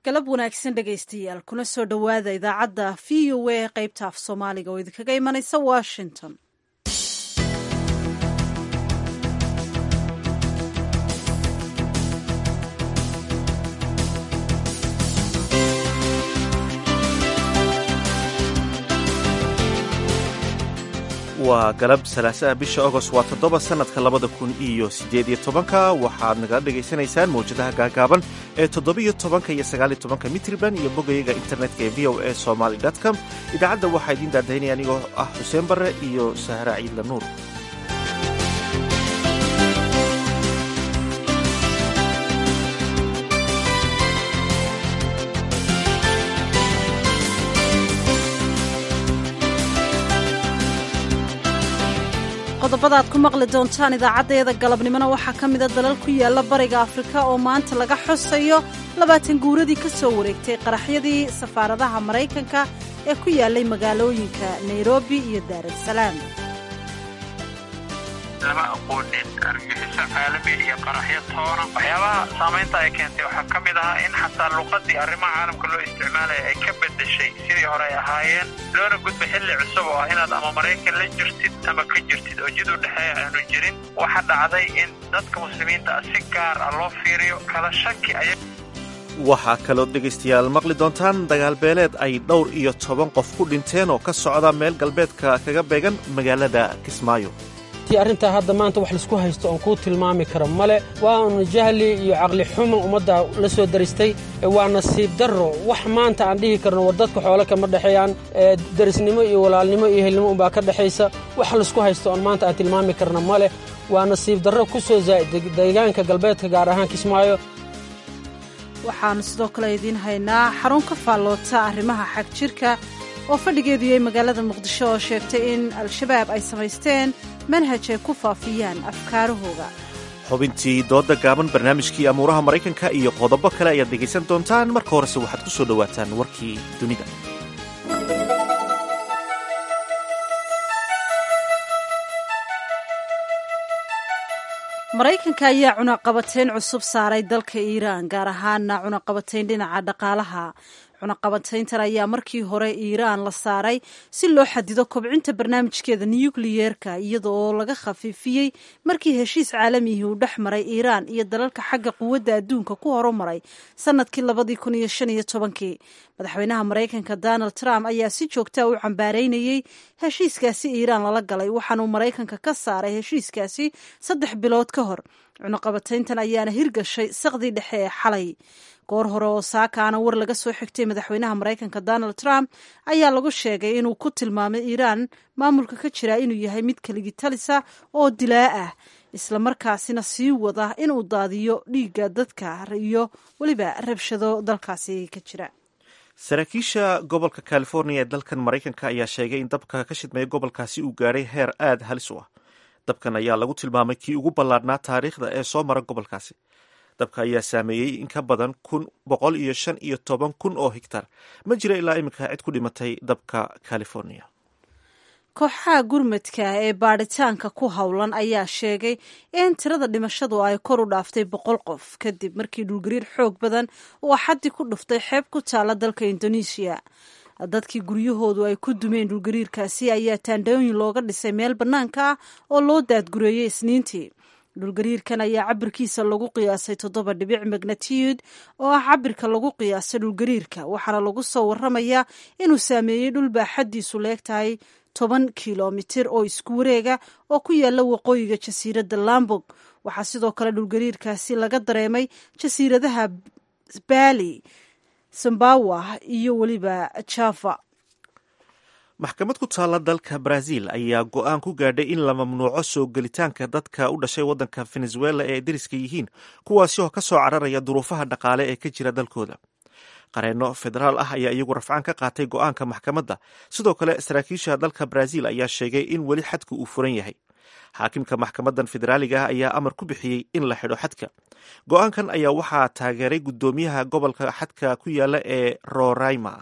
galab wanaagsan dhegaystayaal kuna soo dhowaada idaacadda v o a qaybta af soomaaliga oo idinkaga imanaysa washington waa galab salaasaha bisha agost waa toddoba sannadka labada kun iyo siddeed iyo tobanka waxaad nagala dhegaysanaysaan mawjadaha gaagaaban ee toddobiyo tobanka iyo sagaaliyo tobanka mitriban iyo bogayaga internetka ee v o a somaly com idaacadda waxaa idiin daadaynaya anigoo ah xuseen barre iyo sahra ciidla nuur qodobada aad ku maqli doontaan idaacaddeeda galabnimona waxaa ka mida dalal ku yaalla bariga afrika oo maanta laga xusayo labaatan guuradii ka soo wareegtay qaraxyadii safaaradaha maraykanka ee ku yaallay magaalooyinka nairobi iyo daarasalaam lama aqoonin argagixiso caalami iyo qaraxyo toona waxyaabaha saamaynta ay keentay waxaa ka mid ahaa in xataa luqadii arrimaha caalamka loo isticmaalaya ay ka bedeshay sidii hore ay ahaayeen loona gudbay xilli cusub oo ah inaad ama maraykan la jirtid ama ka jirtid oo jid u dhexeeya aanu jirin waxa dhacday in dadka muslimiinta ah si gaar ah loo fiiriyo kala shaki aya waxaa kaloo dhegaystayaal maqli doontaan dagaalbeeleed ay dhowr iyo toban qof ku dhinteen oo ka socda meel galbeedka kaga beegan magaalada kismaayo ti arrintaa hadda maanta wax laisku haysto oon kuu tilmaami karo male waanu jahli iyo caqli xumo ummadda la soo daristay waa nasiib darro wax maanta aan dhihi karno war dadka xoole kama dhexeeyaan darisnimo iyo walaalnimo iyo helnimo unbaa ka dhexaysa wax laisku haysto oon maanta aan tilmaami karno male waa nasiib darro ku soo zaa'id deegaanka galbeedka gaar ahaan kismaayo waxaannu sidoo kale idiin haynaa xarun ka faalloota arrimaha xag jirka oo fadhigeedu yahay magaalada muqdisho oo sheegtay in al-shabaab ay samaysteen manhaj ay ku faafiyaan afkaarahooda xubintii doodda gaaban barnaamijkii amuuraha maraykanka iyo qodobo kale ayaad dhegaysan doontaan marka horese waxaad ku soo dhowaataan warkii dunida maraykanka ayaa cunaqabateyn cusub saaray dalka iiraan gaar ahaana cunaqabateyn dhinaca dhaqaalaha cunaqabateyntan ayaa markii hore iiraan la saaray si loo xadido kobcinta barnaamijkeeda nukliyeerka iyada oo laga khafiifiyey markii heshiis caalamihii uu dhex maray iiraan iyo dalalka xagga quwadda adduunka ku horumaray sanadkii labadii kun iyo shan iyo tobankii madaxweynaha maraykanka donald trump ayaa si joogtaa u cambaareynayey heshiiskaasi iiraan lala galay waxaanuu maraykanka ka saaray heshiiskaasi saddex bilood ka hor cunaqabateyntan ayaana hirgashay saqdii dhexe ee xalay goor hore oo saakaana war laga soo xigtay madaxweynaha maraykanka donald trump ayaa lagu sheegay inuu ku tilmaamay iiraan maamulka ka jira inuu yahay mid keligitalisa oo dilaa ah islamarkaasina sii wada inuu daadiyo dhiigga dadka iyo weliba rabshado dalkaasi ka jira saraakiisha gobolka california ee dalkan maraykanka ayaa sheegay in dabka ka shidmaya gobolkaasi uu gaadhay heer aada halis u ah dabkan ayaa lagu tilmaamay kii ugu ballaadhnaa taariikhda ee soo mara gobolkaasi dabka ayaa saameeyey in ka badan kun boqol iyo shan iyo toban kun oo higtar ma jira ilaa iminka cid ku dhimatay dabka california kooxaha gurmadka ee baadhitaanka ku howlan ayaa sheegay in tirada dhimashadu ay kor u dhaaftay boqol qof kadib markii dhulgariir xoog badan uu axaddi ku dhuftay xeeb ku taala dalka indonesia dadkii guryahoodu ay ku dumeen dhulgariirkaasi ayaa taandhooyin looga dhisay meel bannaanka ah oo loo daadgureeyey isniintii dhulgariirkan ayaa cabirkiisa lagu qiyaasay toddoba dhibic magnatiyud oo ah cabirka lagu qiyaasay dhulgariirka waxaana lagu soo waramayaa inuu saameeyey dhul baaxaddiisu leeg tahay toban kilomitir oo isku wareega oo ku yaala waqooyiga jasiiradda lambog waxaa sidoo kale dhulgariirkaasi laga dareemay jasiiradaha bali sambawa iyo weliba java maxkamad ku taalla dalka brazil ayaa go-aan ku gaadhay in la mamnuuco soo gelitaanka dadka u dhashay waddanka venezuela ee deriska yihiin kuwaasi oo ka soo cararaya duruufaha dhaqaale ee ka jira dalkooda qareenno federaal ah ayaa iyagu rafcaan ka qaatay go-aanka maxkamadda sidoo kale saraakiisha dalka brazil ayaa sheegay in weli xadka uu furan yahay xaakimka maxkamadan federaaliga ah ayaa amar ku bixiyey in la xidho xadka go-aankan ayaa waxaa taageeray guddoomiyaha gobolka xadka ku yaala ee roraima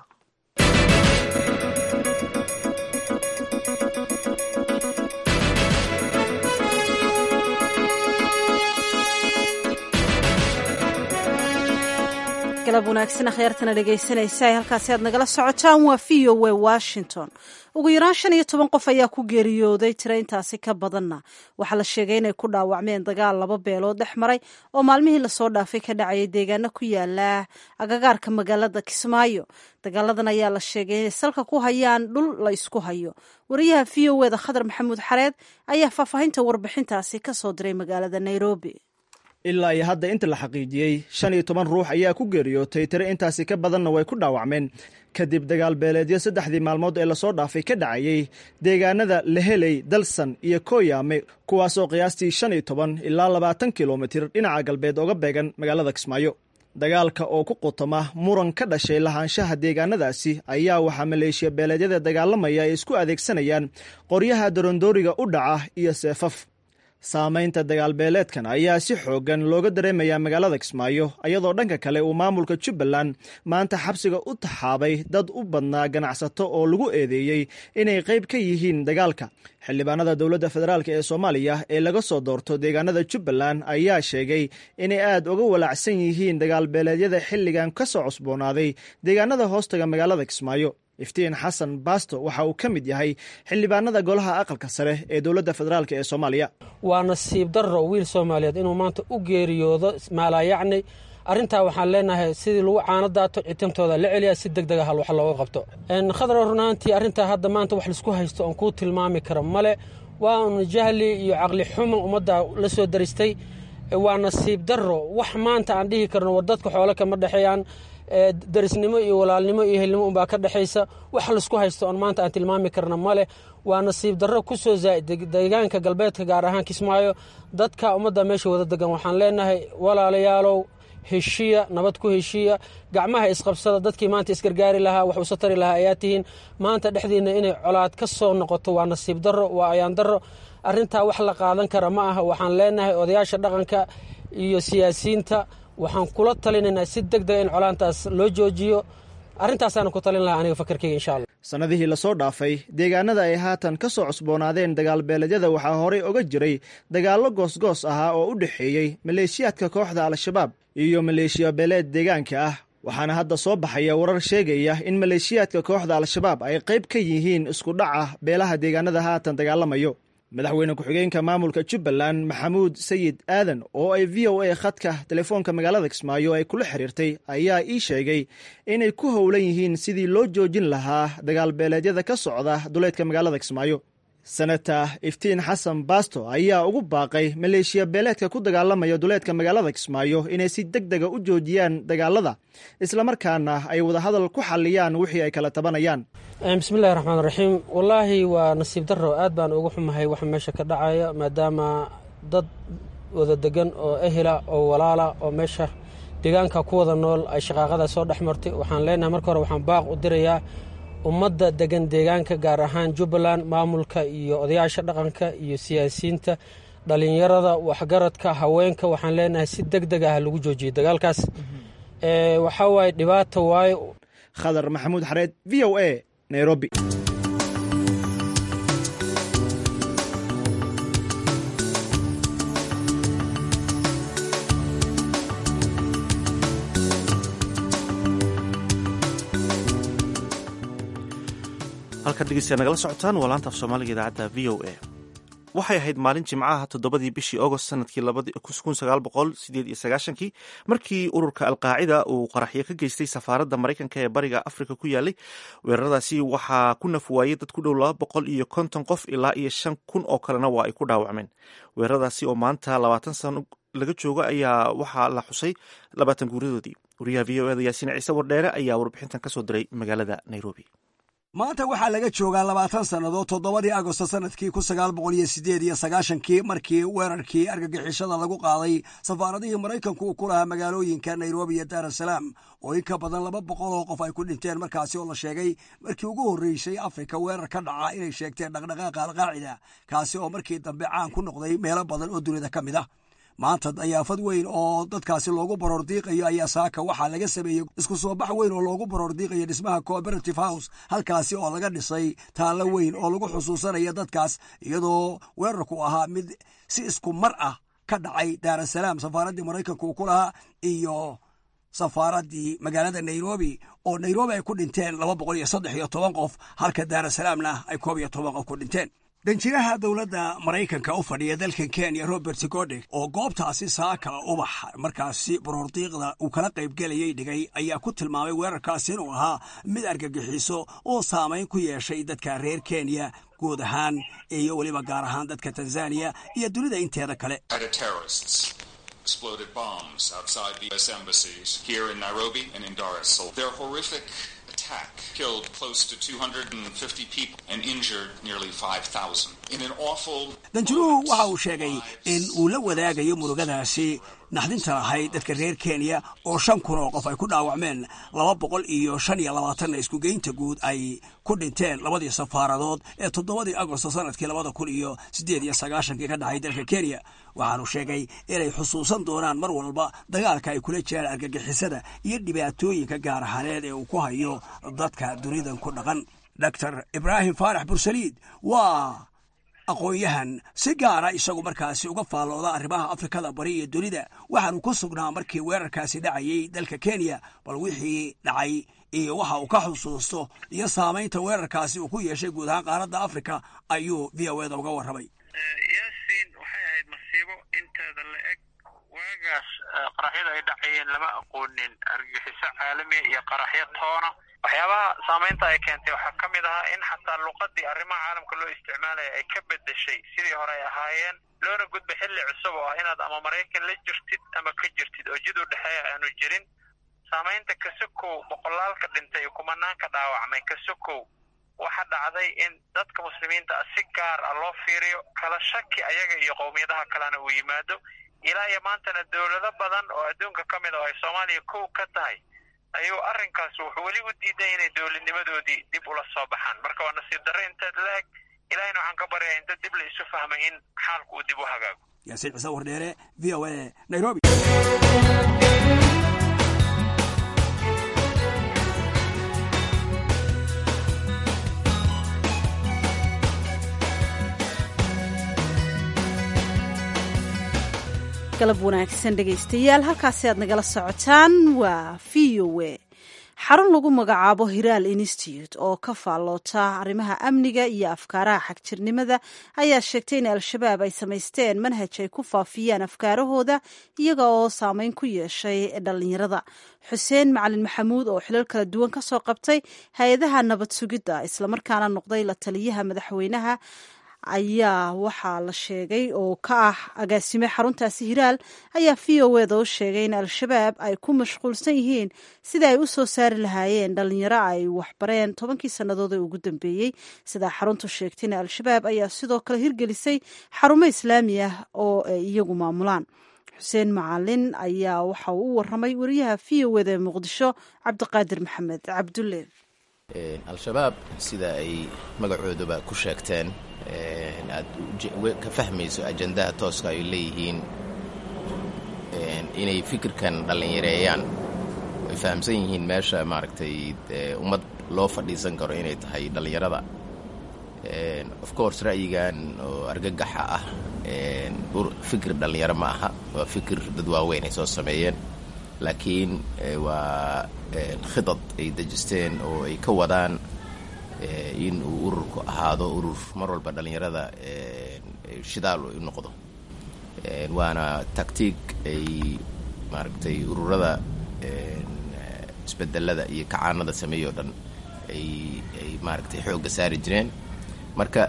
galab wanaagsan akhyaartana dhegaysanaysa ay halkaasi aad nagala socotaan waa v o w washington ugu yaraan shan iyo toban qof ayaa ku geeriyooday tiro intaasi ka badanna waxaa la sheegay inay ku dhaawacmeen dagaal laba beelood dhex maray oo maalmihii lasoo dhaafay ka dhacayay deegaano ku yaala agagaarka magaalada kismaayo dagaaladan ayaa la sheegay inay salka ku hayaan dhul la isku hayo wariyaha v o eda khadar maxamuud xareed ayaa faahfaahinta warbixintaasi ka soo diray magaalada nairobi ilaa iyo hadda inta la xaqiijiyey shan iyo toban ruux ayaa ku geeriyootay tiro intaasi ka badanna way ku dhaawacmeen kadib dagaal beeleedyo saddexdii maalmood ee lasoo dhaafay ka dhacayey deegaanada leheley dalsan iyo kooyaame kuwaasoo qiyaastii shan iyo toban ilaa labaatan kilomitir dhinaca galbeed oga beegan magaalada kismaayo dagaalka oo ku qutama muran ka dhashay lahaanshaha deegaanadaasi ayaa waxaa maleeshiya beeleedyada dagaalamaya ay isku adeegsanayaan qoryaha darondooriga u dhaca iyo seefaf saamaynta dagaalbeeleedkan ayaa si xooggan looga dareemayaa magaalada kismaayo iyadoo dhanka kale uu maamulka jubbaland maanta xabsiga u taxaabay dad u badnaa ganacsato oo lagu eedeeyey inay qayb ka yihiin dagaalka xildhibaanada dowladda federaalk ee soomaaliya ee laga soo doorto deegaanada jubbaland ayaa sheegay inay aad uga walaacsan yihiin dagaalbeeleedyada xilligan ka soo cusboonaaday deegaanada hoostaga magaalada kismaayo iftiin xasan baasto waxa uu ka mid yahay xildhibaanada golaha aqalka sare ee dowladda federaalk ee soomaaliya waa nasiib darro wiil soomaaliyeed inuu maanta u geeriyoodo maalaayacni arrintaa waxaan leenahay sidii lagu caano daato citimtooda la celiya si deg dega hal wax looga qabto khadra runaantii arrintaa hadda maanta wax laisku haysto oon kuu tilmaami karo male waa un jahli iyo caqli xumo ummadda la soo daristay waa nasiib darro wax maanta aan dhihi karno war dadka xoole kama dhexeeyaan darisnimo iyo walaalnimo iyo helnimo unbaa ka dhexaysa wax laisku haysto oon maanta aan tilmaami karna maleh waa nasiib darro ku soo zaa'ida deegaanka galbeedka gaar ahaan kismaayo dadka ummadda meesha wada degan waxaan leenahay walaalayaalow heshiya nabad ku heshiya gacmaha isqabsada dadkii maanta isgargaari lahaa wax usa tari lahaa ayaa tihiin maanta dhexdiinna inay colaad ka soo noqoto waa nasiib darro waa ayaan darro arrintaa wax la qaadan kara ma aha waxaan leenahay odayaasha dhaqanka iyo siyaasiyiinta waxaan kula talinaynaa si deg dega in colaantaas loo joojiyo arrintaasaan ku talin lahaa aniga fakarkeyga insha allah sannadihii lasoo dhaafay deegaanada ay haatan ka soo cusboonaadeen dagaalbeeleedyada waxaa horey oga jiray dagaallo goosgoos ahaa oo u dhexeeyey maleeshiyaadka kooxda al-shabaab iyo maleeshiya beeleed deegaanka ah waxaana hadda soo baxaya warar sheegaya in maleeshiyaadka kooxda al-shabaab ay qayb ka yihiin isku dhaca beelaha deegaanada haatan dagaalamayo madaxweyne ku-xigeenka maamulka jubbaland maxamuud sayid aadan oo ay v o a khadka telefoonka magaalada kismaayo ay kula xiriirtay ayaa ii sheegay inay ku howlan yihiin sidii loo joojin lahaa dagaalbeeleedyada ka socda duleedka magaalada kismaayo senata iftiin xasan baasto ayaa ugu baaqay maleeshiya beeleedka ku dagaalamaya duleedka magaalada kismaayo inay si deg dega u joojiyaan dagaalada islamarkaana ay wadahadal ku xalliyaan wixii ay kala tabanayaan bismillahi raxmaan raxiim wallaahi waa nasiib darro aad baan uga xumahay waxa meesha ka dhacaya maadaama dad wada degan oo ehela oo walaala oo meesha deegaanka ku wada nool ay shaqaaqada soo dhex martay waxaan leenahay marka hore waxaan baaq u dirayaa ummadda degan deegaanka gaar ahaan jubbaland maamulka iyo odayaasha dhaqanka iyo siyaasiyiinta dhalinyarada waxgaradka haweenka waxaan leenahay si deg deg ah lagu joojiyo dagaalkaas waxaa waaye dhibaata waaye khadar maxamuud xareed v o a nairobi halkaad dhegeystayaa nagala socotaan waa laanta af soomaaliga idaacadda v o a waxay ahayd maalin jimcaha toddobadii bishii agost sanadkii kii markii ururka alqaacida uu qaraxyo ka geystay safaaradda maraykanka ee bariga afrika ku yaalay weeraradaasi waxaa ku nafwaayey dad ku dhow laba boqol iyo konton qof ilaa iyo shan kun oo kalena waa ay ku dhaawacmeen weeraradaasi oo maanta labaatan sano laga joogo ayaa waxaa la xusay labaatan guuradoodii wariyaha v o eda yaasiin ciise wardheere ayaa warbixintan kasoo diray magaalada nairobi maanta waxaa laga joogaa labaatan sannadood toddobadii agosto sanadkii kun sagaal boqol iyo sideed iyo sagaashankii markii weerarkii argagixishada lagu qaaday safaaradihii maraykanku uu ku lahaa magaalooyinka nairobi iyo daar asalaam oo in ka badan laba boqol oo qof ay ku dhinteen markaasi oo la sheegay markii ugu horreysay afrika weerar ka dhaca inay sheegteen dhaqdhaqaaqa alqaacida kaasi oo markii dambe caan ku noqday meelo badan oo dunida ka mid ah maanta dayaafad weyn oo dadkaasi loogu baroordiiqayo ayaa saaka waxaa laga sameeyey isku soo bax weyn oo loogu baroordiiqayo dhismaha cooperative house halkaasi oo laga dhisay taallo weyn oo lagu xusuusanaya dadkaas iyadoo weerarku ahaa mid si isku mar ah ka dhacay daarasalaam safaaraddii maraykanka uu ku lahaa iyo safaaraddii magaalada nairobi oo nairobi ay ku dhinteen laba boqol iyo saddex iyo toban qof halka daarasalaamna ay koob iyo toban qof ku dhinteen danjiraha dowladda maraykanka u fadhiya dalkan kenya robert godek oo goobtaasi saaka ubax markaasi borordiiqda uu kala qaybgelayay dhigay ayaa ku tilmaamay weerarkaasi inuu ahaa mid argagixiso oo saamayn ku yeeshay dadka reer kenya guud ahaan iyo weliba gaar ahaan dadka tanzaniya iyo dunida inteeda kale exploded bombs outside the U.S. embassies here in Nairobi and in Dar es Salaam. Their horrific attack killed close to 250 people and injured nearly 5,000. In an awful... danjiruhu waxa uu sheegay in uu la wadaagayo murugadaasi naxdinta lahayd dadka reer kenya oo shan kun oo qof ay ku dhaawacmeen laba boqol iyo shan iyo labaatanna iskugeynta guud ay ku dhinteen labadii safaaradood ee toddobadii agosto sanadkii labada kun iyo siddeed iyo sagaashankii ka dhacay dalka kenya waxaanu sheegay inay xusuusan doonaan mar walba dagaalka ay kula jiraan argagixisada iyo dhibaatooyinka gaar ahaaneed ee uu ku hayo dadka dunidan ku dhaqan doctor ibraahim faarax bursaliid waa aqoon-yahan si gaara isagu markaasi uga faallooda arrimaha afrikada bari iyo dunida waxaanu ku sugnaa markii weerarkaasi dhacayay dalka kenya bal wixii dhacay iyo waxa uu ka xusuusto iyo saamaynta weerarkaasi uu ku yeeshay guud ahaan qaaradda afrika ayuu v o eda uga warramay yaasiin waxay ahayd masiibo inteeda la eg waagaas qaraxyada ay dhacayeen lama aqoonin argagixiso caalamiya iyo qaraxyo toona waxyaabaha saamaynta ay keentay waxaa ka mid ahaa in xataa luqadii arrimaha caalamka loo isticmaalaya ay ka bedeshay sidii hore ay ahaayeen loona gudbay xilli cusub oo ah inaad ama maraykan la jirtid ama ka jirtid oo jid u dhexeeya aanu jirin saamaynta kasokow boqolaalka dhintay iyo kumanaanka dhaawacmay kasokow waxa dhacday in dadka muslimiinta ah si gaar ah loo fiiriyo kala shaki ayaga iyo qowmiyadaha kalena uu yimaado ilaa iyo maantana dowlado badan oo adduunka ka mid a oo ay soomaaliya kow ka tahay ayuu arrinkaas wuxuu weli u diiday inay dowladnimadoodii dib ula soo baxaan marka waa nasiib darre inteed la eg ilahayna waxaan ka baryaa inta dib la isu fahmay in xaalku uu dib u hagaago yaasiin ciise wardheere v o a nairobi galab wanaagsan dhegaystayaal halkaasi aad nagala socotaan waa v o a xarun lagu magacaabo hiraal institute oo ka faalloota arrimaha amniga iyo afkaaraha xagjirnimada ayaa sheegtay in al-shabaab ay samaysteen manhaj ay ku faafiyaan afkaarahooda iyaga oo saameyn ku yeeshay dhallinyarada xuseen macalin maxamuud oo xilal kala duwan ka soo qabtay hay-adaha nabad sugidda islamarkaana noqday la taliyaha madaxweynaha ayaa waxaa la sheegay oo ka ah agaasime xaruntaasi hiraal ayaa v o eda u sheegay in al-shabaab ay ku mashquulsan yihiin sida ay u soo saari lahaayeen dhalinyaro ay waxbareen tobankii sannadood ee ugu dambeeyey sidaa xaruntu sheegtayna al-shabaab ayaa sidoo kale hirgelisay xarumo islaami ah oo ay iyagu maamulaan xuseen macalin ayaa waxa uu u waramay wariyaha v o eda ee muqdisho cabdiqaadir maxamed cabdulle al-shabaab sida ay magacooduba ku sheegteen aad ka fahmayso ajandaha tooska ay leeyihiin inay fikirkan dhallinyareeyaan ay fahamsan yihiin meesha maaragtay ummad loo fadhiisan karo inay tahay dhallinyarada of course ra'yigan oo argagaxa ah fikir dhallinyaro ma aha waa fikir dad waaweyn ay soo sameeyeen laakiin waa khidad ay dejisteen oo ay ka wadaan in uu ururku ahaado urur mar walba dhallinyarada shidaal u noqdo waana tactiig ay maaragtay ururada isbedelada iyo kacaanada sameeyo o dhan ay ay maaragtay xoogga saari jireen marka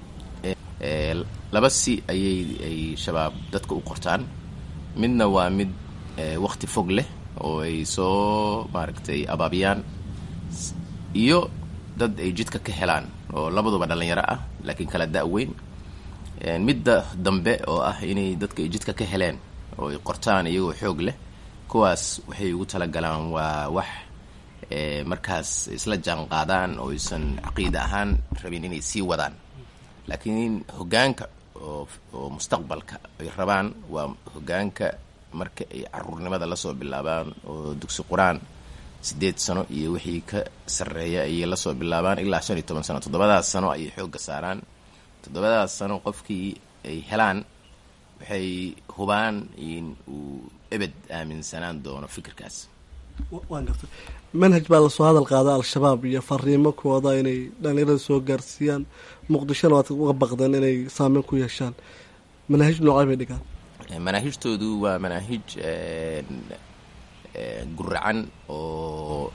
laba si ayay ay shabaab dadka u qortaan midna waa mid wakti fog leh oo ay soo maaragtay abaabiyaan iyo dad ay jidka ka helaan oo labaduba dhallinyaro ah laakiin kala da-weyn midda dambe oo ah inay dadka ay jidka ka heleen oo ay qortaan iyagoo xoog leh kuwaas waxay ugu talagalaan waa wax markaas isla jaan qaadaan oo aysan caqiida ahaan rabin inay sii wadaan laakiin hoggaanka oo mustaqbalka ay rabaan waa hoggaanka marka ay caruurnimada lasoo bilaabaan oo dugsi qur-aan siddeed sano iyo wixii ka sarreeya ayay lasoo bilaabaan ilaa shan iyo toban sano toddobadaas sano ayay xoogga saaraan toddobadaas sano qofkii ay helaan waxay hubaan in uu ebed aaminsanaan doono fikirkaas waan gartay manhaj baa lasoo hadal qaada al-shabaab iyo fariimo kooda inay dhalinyarada soo gaarsiiyaan muqdishona waad uga baqdeen inay saameyn ku yeeshaan manaahij noocay bay dhigaan manaahijtoodu waa manaahij guracan oo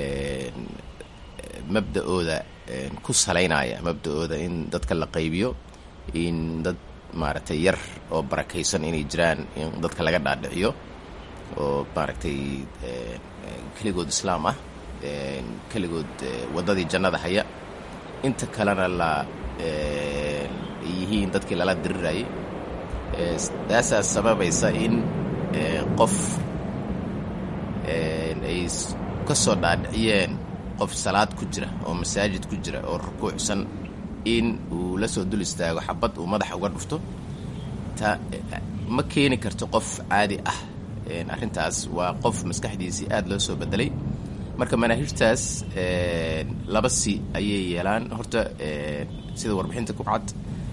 mabda-ooda ku salaynaya mabda-ooda in dadka la qaybiyo in dad maaragtay yar oo barakaysan inay jiraan in dadka laga dhaadhiciyo oo maaragtay keligood islaam ah keligood waddadii jannada haya inta kalena la yihiin dadkii lala dirirayay taasaa sababaysa in qof ay ka soo dhaadhiciyeen qof salaad ku jira oo masaajid ku jira oo rukuucsan in uu la soo dul istaago xabad uu madaxa uga dhufto ta ma keeni karto qof caadi ah arrintaas waa qof maskaxdiisii aada loo soo bedelay marka manaahijtaas laba si ayay yeelaan horta sida warbixinta ku cad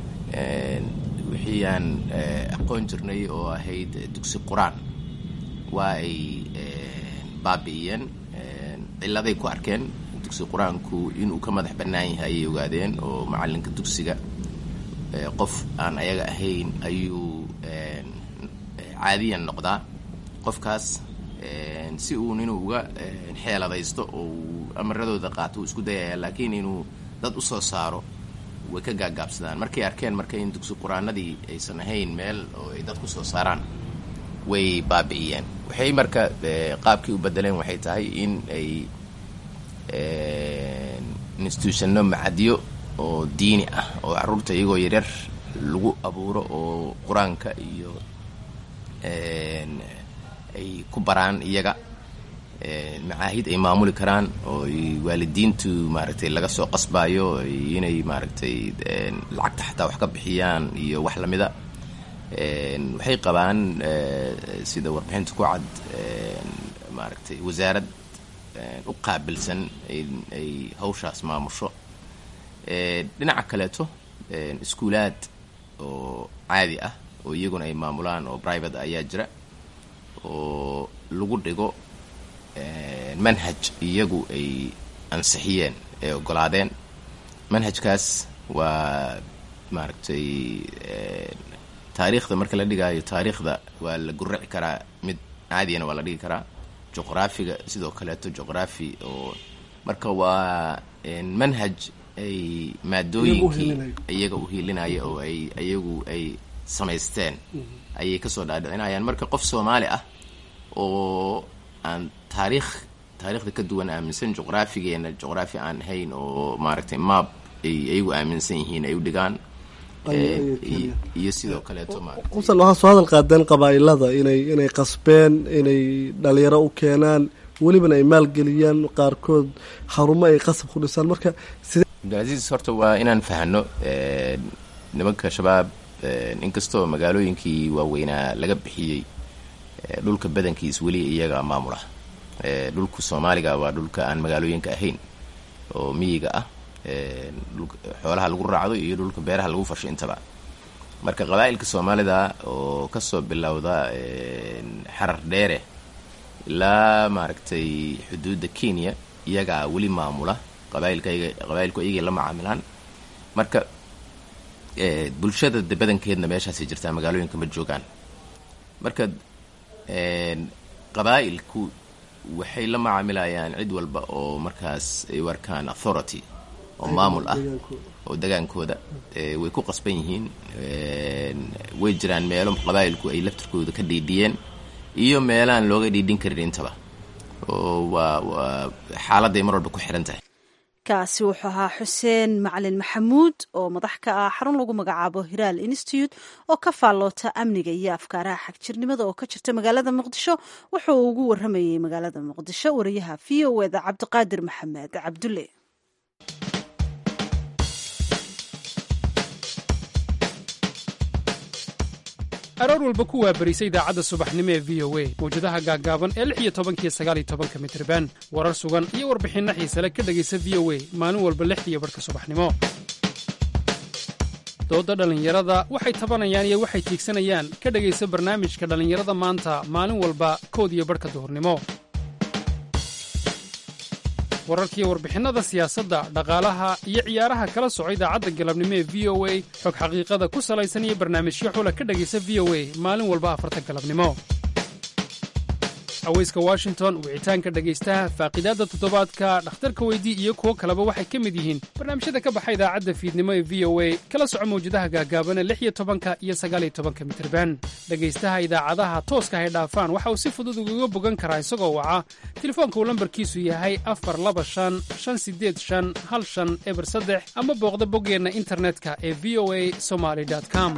wixii aan aqoon jirnay oo ahayd dugsi qur-aan waa ay baabi'iyeen ciladay ku arkeen dugsi qur-aanku inuu ka madax bannaan yahay ayay ogaadeen oo macallinka dugsiga qof aan ayaga ahayn ayuu caadiyan noqdaa qofkaas si uun inuu uga xeeladaysto oo uu amaradooda qaato uu isku dayaya laakiin inuu dad u soo saaro way ka gaagaabsadaan markay arkeen marka in dugsi qur-aanadii aysan ahayn meel oo ay dad ku soo saaraan way baabi'iyeen waxay marka qaabkii u bedeleen waxay tahay in ay institutionno macadyo oo diini ah oo caruurta iyagoo yaryar lagu abuuro oo qur-aanka iyo ay ku baraan iyaga macaahid ay maamuli karaan oo waalidiintu maaragtay laga soo qasbaayo inay maaragtay lacagta xataa wax ka bixiyaan iyo wax lamida waxay qabaan sida warbixinta ku cad maaragtay wasaarad u qaabilsan ay hawshaas maamusho dhinaca kaleeto iskuulaad oo caadi ah oo iyaguna ay maamulaan oo private ayaa jira oo lagu dhigo manhaj iyagu ay ansixiyeen ay ogolaadeen manhajkaas waa maaragtay taariikhda marka la dhigaayo taariikhda waa la guraci karaa mid caadiyana waa la dhigi karaa juqraafiga sidoo kaleeto juqraafi oo marka waa manhaj ay maadooyinkii iyaga u hiilinaya oo ay iyagu ay samaysteen ayay kasoo dhaadhicinayaan marka qof soomaali ah oo aan taariikh taariikhda ka duwan aaminsan juqraafigeena juqraafi aan ahayn oo maaragtay maab ay iyagu aaminsan yihiin ay u dhigaan iyo sidoo kaleeto usan waxaa soo hadal qaadeen qabaa'ilada inay inay qasbeen inay dhalinyaro u keenaan welibana ay maalgeliyaan qaarkood xarumo ay qasab ku dhisaan marka cabdilcasiis horta waa inaan fahno nimanka shabaab inkastoo magaalooyinkii waaweynaa laga bixiyey dhulka badankiis weli iyaga maamula dhulka soomaaliga waa dhulka aan magaalooyinka ahayn oo miyiga ah xoolaha lagu raacdo iyo dhulka beeraha lagu fasho intaba marka qabaa'ilka soomaalida oo kasoo bilowda xarar dheere ilaa maaragtay xuduudda kenya iyagaa weli maamula qabaailkayga qabaa'ilku iyagay la macaamilaan marka bulshada de badankeedna meeshaasay jirtaa magaalooyinka ma joogaan marka qabaa'ilku waxay la macaamilayaan cid walba oo markaas ay u arkaan authority oo maamul ah oo degaankooda way ku qasban yihiin way jiraan meelo qabaa'ilku ay laftirkooda ka dhiidhiyeen iyo meelaan looga dhiidhin karin intaba oo waa waa xaaladday mar walba ku xiran tahay kaasi wuxuu ahaa xuseen macalin maxamuud oo madax ka ah xarun lagu magacaabo hiraal institute oo ka faalloota amniga iyo afkaaraha xagjirnimada oo ka jirta magaalada muqdisho wuxuu ugu waramayey magaalada muqdisho wariyaha v o eda cabdiqaadir maxamed cabdulle aroor walba ku waabarisa idaacadda subaxnimo ee v o a mawjadaha gaaggaaban ee lix iyo tobankiyo sagaal iyo tobanka mitriban warar sugan iyo warbixinno xiisale ka dhegaysa v o a maalin walba lixdiiyo barhka subaxnimo doodda dhallinyarada waxay tabanayaan iyo waxay tiigsanayaan ka dhegaysa barnaamijka dhallinyarada maanta maalin walba kood iyo barhka duhurnimo wararkiiyo warbixinnada siyaasadda dhaqaalaha iyo ciyaaraha kala soco idaacadda galabnimo ee v o a xog xaqiiqada ku salaysan iyo barnaamijyo xula ka dhegaysa v o a maalin walba afarta galabnimo aweyska washington wicitaanka dhegaystaha faaqidaadda toddobaadka dhakhtarka weydii iyo kuwo kaleba waxay ka mid yihiin barnaamijyada ka baxa idaacadda fiidnimo ee v o a kala soco mawjadaha gaagaaban ee lix iyo tobanka iyo sagaal iyo tobanka mitirban dhegaystaha idaacadaha tooska hay dhaafaan waxa uu si fudud ugaga bogan karaa isagoo waca telefoonka uu lambarkiisu yahay afar laba shan shan sideed shan hal shan eber saddex ama booqda boggeenna internetka ee v o a somaly com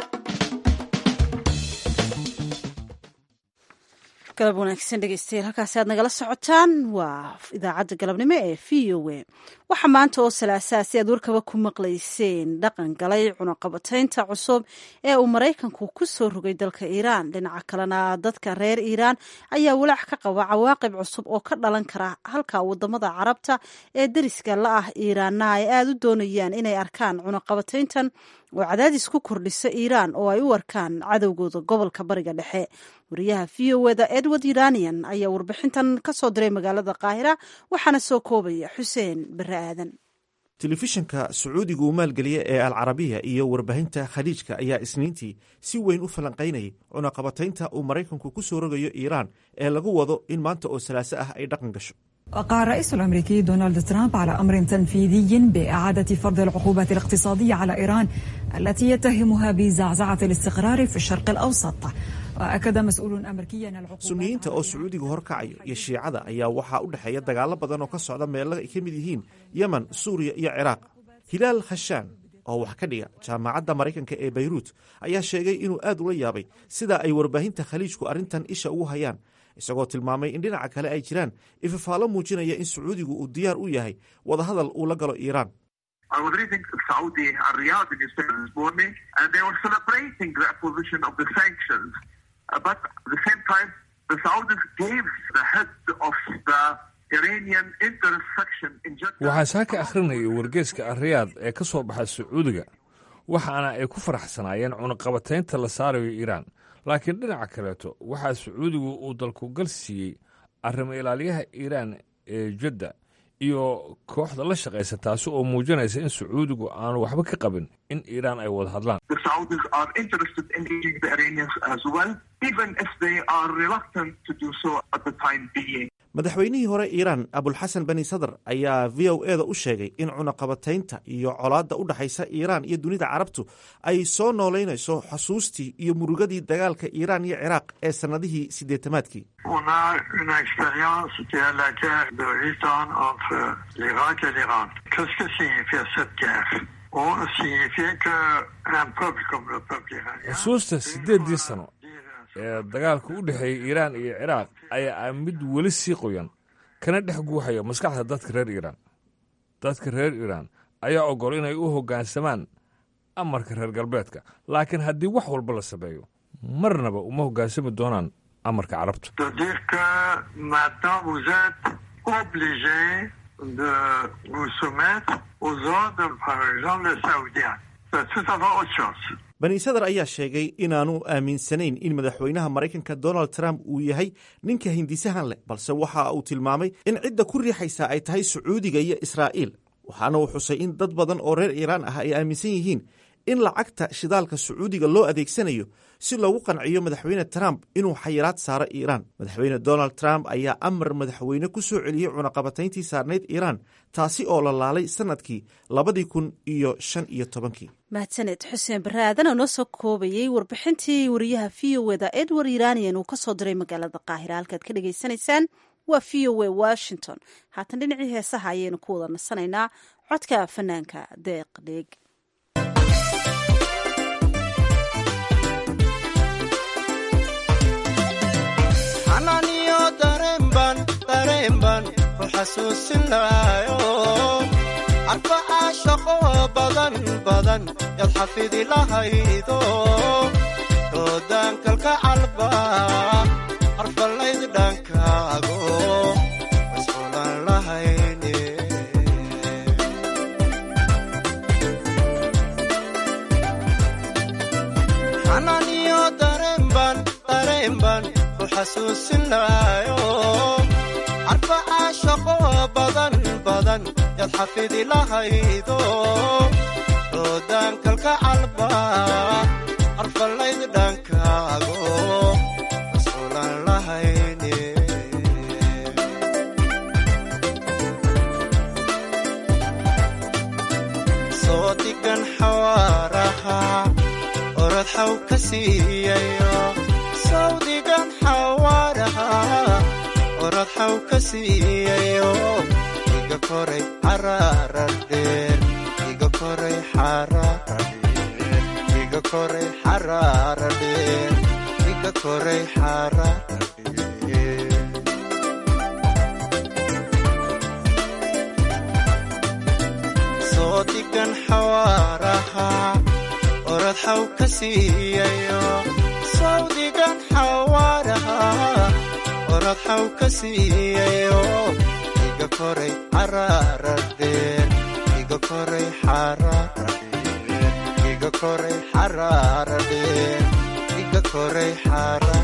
galab wanaagsan dhegeystayaal halkaasi aad nagala socotaan waa idaacadda galabnimo ee v o a waxaa maanta oo salaasaa si aad warkaba ku maqlayseen dhaqan galay cunaqabataynta cusub ee uu maraykanku ku soo rogay dalka iiraan dhinaca kalena dadka reer iiraan ayaa walaac ka qaba cawaaqib cusub oo ka dhalan kara halka wadamada carabta ee deriska la ah iiraanna ay aada u doonayaan inay arkaan cunaqabatayntan oo cadaadis ku kordhisa iiraan oo ay u arkaan cadowgooda gobolka bariga dhexe wariyaha v o eda edward iranian ayaa warbixintan ka soo diray magaalada qaahira waxaana soo koobaya xuseen bare aadan telefishinka sacuudiga uu maalgeliya ee alcarabiya iyo warbaahinta khaliijka ayaa isniintii si weyn u falanqaynayay cunaqabataynta uu maraykanku ku soo rogayo iiraan ee lagu wado in maanta oo salaaso ah ay dhaqan gasho وقع الرئيس الأمريكي دونالد ترامب على أمر تنفيذي بإعادة فرض العقوبات الاقتصادية على إيران التي يتهمها بزعزعة الاستقرار في الشرق الأوسط وأكد مسؤول أمريكي أن العقوبات suniyiinta oo sacuudiga horkacayo iyo shiicada ayaa waxaa u dhexeeya dagaalo badan oo ka socda meelo ay ka mid yihiin yemen suuriya iyo ciraaq hilaal khashaan oo wax ka dhiga jaamacadda maraykanka ee bayruut ayaa sheegay inuu aad ula yaabay sida ay warbaahinta khaliijku arrintan isha ugu hayaan isagoo tilmaamay in dhinaca kale ay jiraan ifafaalo muujinaya in sacuudigu uu diyaar u yahay wadahadal uu la galo iiraan I was reading Saudi and Riyadh newspaper this morning, and they were celebrating the opposition of the sanctions. Uh, but at the same time, the Saudis gave the head of the Iranian interest section in Jeddah. waxaan saaka akhrinayay wargeeska ariyaad ee ka soo baxa sacuudiga waxaana ay ku faraxsanaayeen cunaqabataynta la saarayo iiraan laakiin dhinaca kaleeto waxaa sacuudigu uu dalku gal siiyey arrimo ilaaliyaha iiraan ee jadda iyo kooxda la shaqaysa taasi oo muujinaysa in sacuudigu aanu waxba ka qabin in iiraan ay wada hadlaan The Saudis are interested in engaging the Iranians as well, even if they are reluctant to do so at the time being. madaxweynihii hore iiraan abulxasan bani sadr ayaa v o e da u sheegay in cunaqabataynta iyo colaadda u dhexaysa iiraan iyo dunida carabtu ay soo noolaynayso xusuustii iyo murugadii dagaalka iiraan iyo ciraaq ee sannadihii siddeetamaadkii On a une expérience qui est la guerre de huit ans entre l'Irak et l'Iran. Qu'est-ce que signifiait cette guerre On signifiait qu'un peuple comme le peuple iranien... xusuusta siddeeddii sano ee dagaalka u dhexeeyey iiraan iyo ciraaq ayaa ah mid weli sii qoyan kana dhex guuxaya maskaxda dadka reer iiraan dadka reer iiraan ayaa ogol inay u hoggaansamaan amarka reer galbeedka laakiin haddii wax walba la sameeyo marnaba uma hoggaansami doonaan amarka carabta C'est-à-dire que maintenant vous êtes obligé de vous soumettre aux ordres, par exemple, les Saoudiens. C'est tout à fait autre chose. bani sadr ayaa sheegay inaanu aaminsanayn in madaxweynaha maraykanka donald trump uu yahay ninka hindisahan leh balse waxa uu tilmaamay in cidda ku riixaysa ay tahay sacuudiga iyo israa'iil waxaana uu xusay in dad badan oo reer iiraan ah ay aaminsan yihiin in lacagta shidaalka sacuudiga loo adeegsanayo si loogu qanciyo madaxweyne trump inuu xayiraad saaro iiraan madaxweyne donald trump ayaa amar madaxweyne ku soo celiyey cunaqabatayntii saarnayd iiraan taasi oo la laalay sannadkii labadii kun iyo shan iyo tobankii mahadsaned xuseen bare aadan oo noo soo koobayey warbixintii wariyaha v o eda edward iranian uu ka soo diray magaalada qaahira halkaad ka dhagaysanaysaan waa v o a washington haatan dhinacii heesaha ayaynu ku wada nasanaynaa codka fanaanka deeq dheeg xanaaniyo dareenban dareenban ku xasuusinaayo arbacaa shaqo badan badan yaad xafidi lahaydo doodaankalka calba harfalayd dhankaago masquulan lahayne xanaaniyo dareenban dareenban ku xasuusinaayo arbacaa shaqo badan kad xafidi lahaydo doodaankalka calba arfalayd dhankaago masuulan lahayne soo digan xawaaraha orod xaw ka siiyayo sawdigan xawaaraha orod xaw ka siiyayo iga koray xaraara dheer iga koray xaraara dheer iga koray xaraara dheer iga koray xaraara dheer soo digan xawaaraha orod xaw ka siiyayo sawdigan xawaaraha orod xaw ka siiyayo iga koray xaraara dheer iga koray xaraara dheer iga koray xaraara dheer iga koray xaraara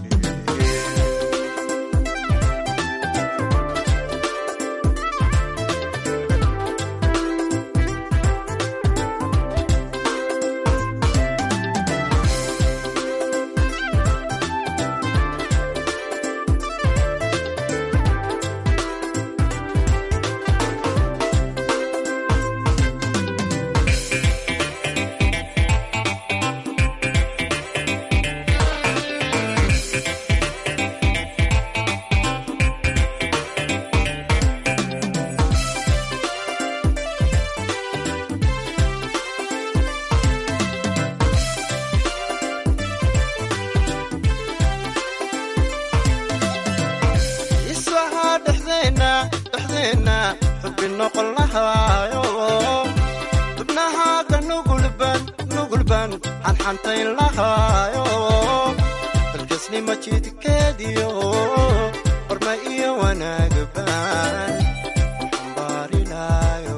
isahaa dhexdeenna dhexdeenna xubbi noqon lahaayo xubnahaaga nugulban nugulban xanxantayn lahaayo dalkasnima jidkeediyo horma iyo wanaagban xambaarilaayo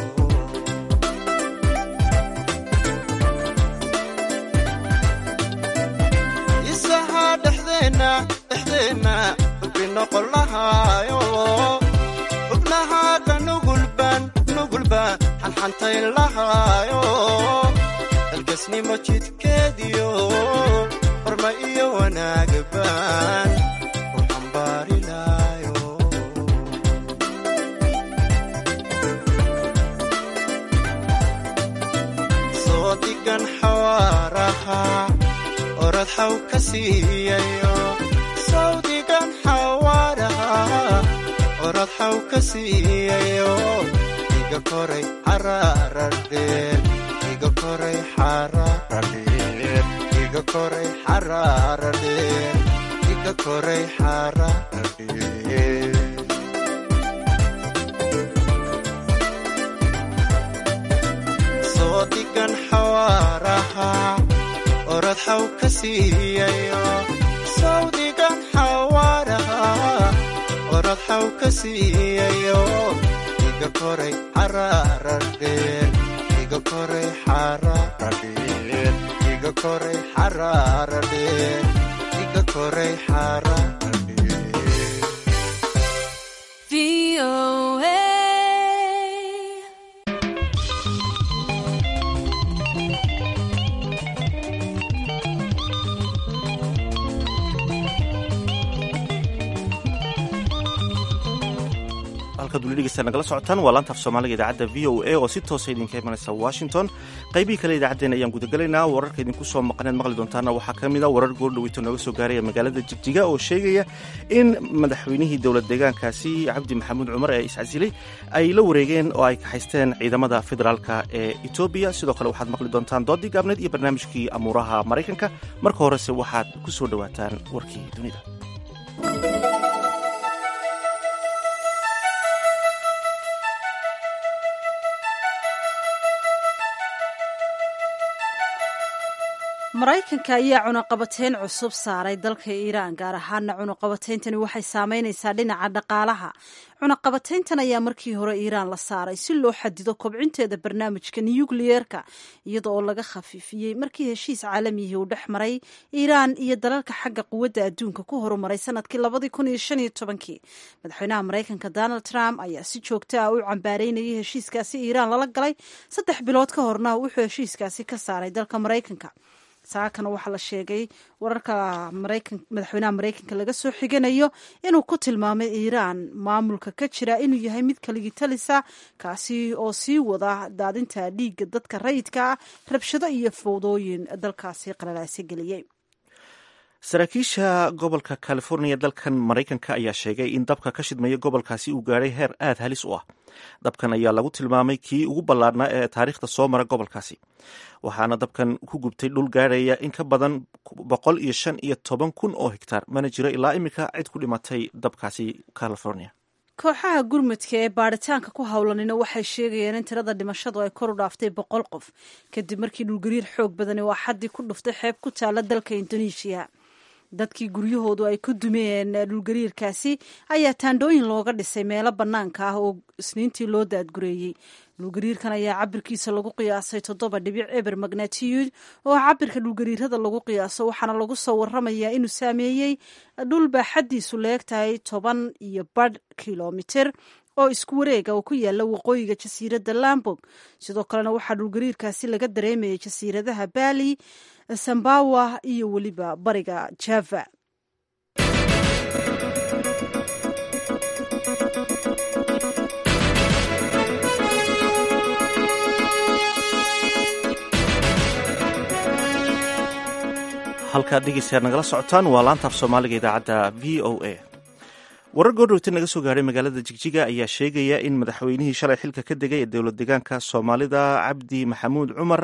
isahaa dhexdeenna dhexdeenna xubbi noqon lahaayo xubnahaaga nugulban nugulban xanxantayn lahaayo dalkasnimo jidkeediyo horma iyo wanaagban ku xambaarilaayo soo digan xawaaraha orod xaw ka siiyayo sawdigan xawaaraha orod xaw ka siiyayo iga koray xaraara dheer iga koray xaraara dheer iga koray xaraara dheer iga koray xaraara dheer soo digan xawaaraha orod xaw ka siiyayo sawdigan xawaaraha orod xaw ka siiyayo iga koray xaraara dheer iga koray xaraara dheer iga koray xaraara dheer iga koray xaraara halkaad weli dhegeysta nagala socotaan waa laanta af soomaaliga idaacadda v o a oo si toosa idinka imanaysa washington qaybihii kale idaacaddeena ayaan gudagelaynaa wararka idinku soo maqaneed maqli doontaana waxaa ka mid a warar goordhaweyto nooga soo gaaraya magaalada jigjiga oo sheegaya in madaxweynihii dowlad deegaankaasi cabdi maxamuud cumar ee iscasilay ay la wareegeen oo ay kaxaysteen ciidamada federaalka ee etoobiya sidoo kale waxaad maqli doontaan doodii gaabneed iyo barnaamijkii amuuraha maraykanka marka horese waxaad ku soo dhowaataan warkii dunida maraykanka ayaa cunaqabateyn cusub saaray dalka iiraan gaar ahaana cunaqabateyntani waxay saameyneysaa dhinaca dhaqaalaha cunaqabateyntan ayaa markii hore iiraan la saaray si loo xadido kobcinteeda barnaamijka nukliyeerka iyada oo laga khafiifiyey markii heshiis caalamiyihii uu dhex maray iiraan iyo dalalka xagga quwadda adduunka ku horumaray sanadkii labadii kun iyo shan iyo tobankii madaxweynaha maraykanka donald trump ayaa si joogta ah u cambaareynayay heshiiskaasi iiraan lala galay saddex bilood ka horna wuxuu heshiiskaasi ka saaray dalka maraykanka saakana waxaa la sheegay wararka madaxweynaha maraykanka laga soo xiganayo inuu ku tilmaamay iiraan maamulka ka jira inuu yahay mid kaligi talisa kaasi oo sii wada daadinta dhiigga dadka rayidka ah rabshado iyo fowdooyin dalkaasi qalalaasi geliyey saraakiisha gobolka californiya dalkan maraykanka ayaa sheegay in dabka ka shidmaya gobolkaasi uu gaadhay heer aad halis u ah dabkan ayaa lagu tilmaamay kii ugu ballaarnaa ee taariikhda soo mara gobolkaasi waxaana dabkan ku gubtay dhul gaadhaya in ka badan boqol iyo shan iyo toban kun oo hegtaar mana jiro ilaa iminka cid ku dhimatay dabkaasi california kooxaha gurmudka ee baaritaanka ku howlanina waxay sheegayeen in tirada dhimashadu ay kor u dhaaftay boqol qof kadib markii dhulgariir xoog badani oo axaddii ku dhuftay xeeb ku taala dalka indoneeshiya dadkii guryahoodu ay ku dumeen dhulgariirkaasi ayaa taandhooyin looga dhisay meelo bannaanka ah oo isniintii loo daadgureeyey dhulgariirkan ayaa cabirkiisa lagu qiyaasay toddoba dhibic eber magnatiyud oo cabirka dhulgariirada lagu qiyaaso waxaana lagu soo waramayaa inuu saameeyey dhul baaxaddiisu leegtahay toban iyo badh kilomitir oo isku wareega oo ku yaala waqooyiga jasiiradda lambog sidoo kalena waxaa dhulgariirkaasi laga dareemayay jasiiradaha baali sambawa iyo weliba bariga java halkaad dhegeystayaad nagala socotaan waa laanta af soomaaliga idaacadda v o a warar goordhowta naga soo gaadhay magaalada jigjiga ayaa sheegaya in madaxweynihii shalay xilka ka degay ee dowlad deegaanka soomaalida cabdi maxamuud cumar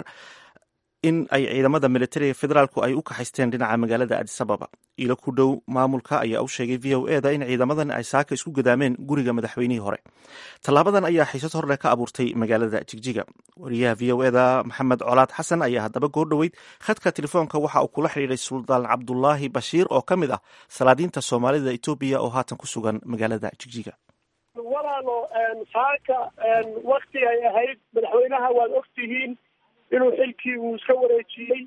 in ay ciidamada militariga federaalku ay u kaxaysteen dhinaca magaalada adisababa ilo ku dhow maamulka ayaa u sheegay v o eda in ciidamadan ay saaka isku gadaameen guriga madaxweynihii hore tallaabadan ayaa xiisad horle ka abuurtay magaalada jigjiga wariyaha v o eda maxamed colaad xasan ayaa haddaba goor dhoweyd khadka telefoonka waxa uu kula xidhiiray suldaan cabdulaahi bashiir oo ka mid ah salaadiinta soomaalida etoobiya oo haatan ku sugan magaalada jigjiga walaalo saaka wakti ay ahayd madaxweynaha waad ogtihiin inuu xilkii uu iska wareejiyey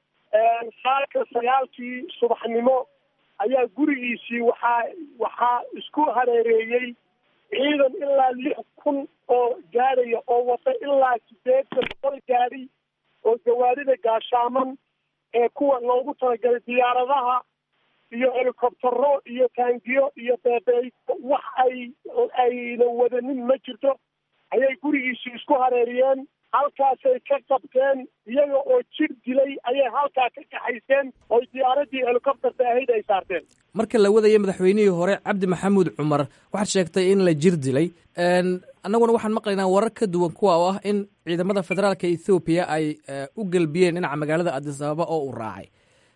saaka sagaalkii subaxnimo ayaa gurigiisii waxaa waxaa isku hareereeyey ciidan ilaa lix kun oo gaadhaya oo wata ilaa sideetan boqol gaadhi oo gawaarida gaashaaman ee kuwa loogu talagalay diyaaradaha iyo helikobtero iyo taangiyo iyo beebeey wax ay ayna wadanin ma jirto ayay gurigiisii isku hareeriyeen halkaasay ka qabteen iyaga oo jir dilay ayay halkaa ka kaxayseen oo diyaaradii helicopterta ahayd ay saarteen marka la wadaya madaxweynihii hore cabdi maxamuud cumar waxaad sheegtay in la jir dilay annaguna waxaan maqlaynaa warar ka duwan kuwa oo ah in ciidamada federaalka ethoobiya ay u gelbiyeen dhinaca magaalada adis ababa oo uu raacay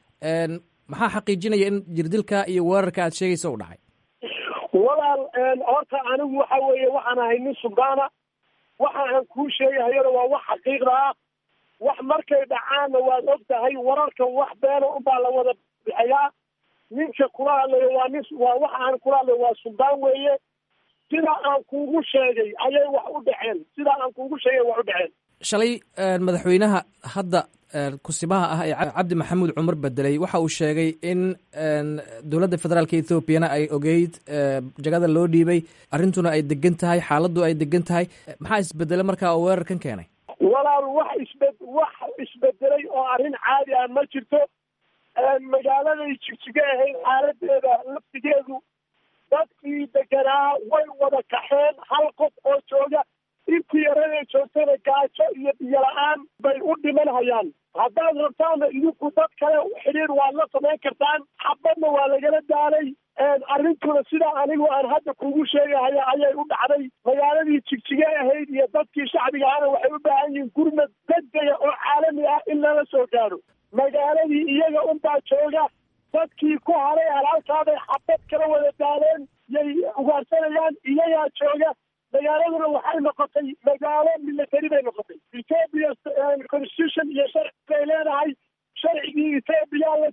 maxaa xaqiijinaya in jirdilka iyo weerarka aad sheegaysa u dhacay walaal horta anigu waxa weeye waxaan ahay nin sugaana waxa aan kuu sheegahayona waa wax xaqiiqda ah wax markay dhacaanna waad og tahay wararka wax beena unbaa la wada bixiyaa ninka kula hadlayo waa nin waa waxa aan kula hadlayo waa suldaan weeye sida aan kuugu sheegay ayay wax u dhaceen sida aan kuugu sheegay wax u dhaceen shalay madaxweynaha hadda kusimaha ah ee cabdi maxamuud cumar bedelay waxa uu sheegay in dowladda federaalka ethoobiana ay ogeyd jagada loo dhiibay arrintuna ay degan tahay xaaladdu ay degan tahay maxaa isbedelay markaa oo weerarkan keenay walaal wax isbe wax isbedelay oo arrin caadi ah ma jirto magaaladay jigjiga ahayd xaaladeeda laftigeedu dadkii deganaa way wada kaxeen hal qof oo jooga intii yarada joogtana gaajo iyo biyo la-aan bay u dhiman hayaan haddaad rabtaana idinku dad kale xidhiir waad la samayn kartaan xabadna waa lagala daalay arrintuna sidaa anigu aan hadda kugu sheegahaya ayay u dhacday magaaladii jigjige ahayd iyo dadkii shacbiga ahna waxay u baahan yihiin gurmad degdega oo caalami ah in lala soo gaaro magaaladii iyaga unbaa jooga dadkii ku haray halaalkaabay xabad kala wada daaleen yay ugaarsanayaan iyagaa jooga magaaladuna waxay noqotay magaalo military bay noqotay ethoopia constitution iyo sharci bay leedahay sharcigii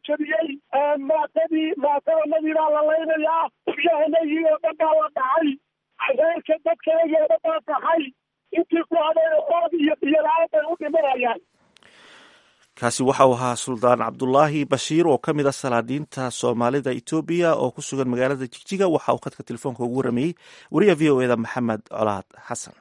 jebiyey maatadii maatadanadii baa la laynayaa guryahanagii oo dhan baa la dhacay reerka dadkaygii oo dhan baa tahay intii ku hadeen ood iyo biyola-aan bay u dhimanayaan kaasi waxa uu ahaa suldaan cabdulaahi bashiir oo ka mid a salaadiinta soomaalida etoobiya oo ku sugan magaalada jigjiga waxa uu khadka telefoonka ugu waramayey wariyaha v o eda maxamed colaad xasan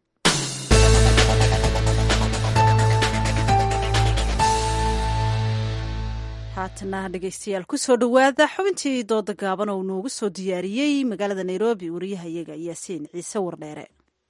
haatana dhegeystayaal kusoo dhowaada xubintii dooda gaaban oo noogu soo diyaariyey magaalada nairobi wariyahayaga yaasiin ciise wardheere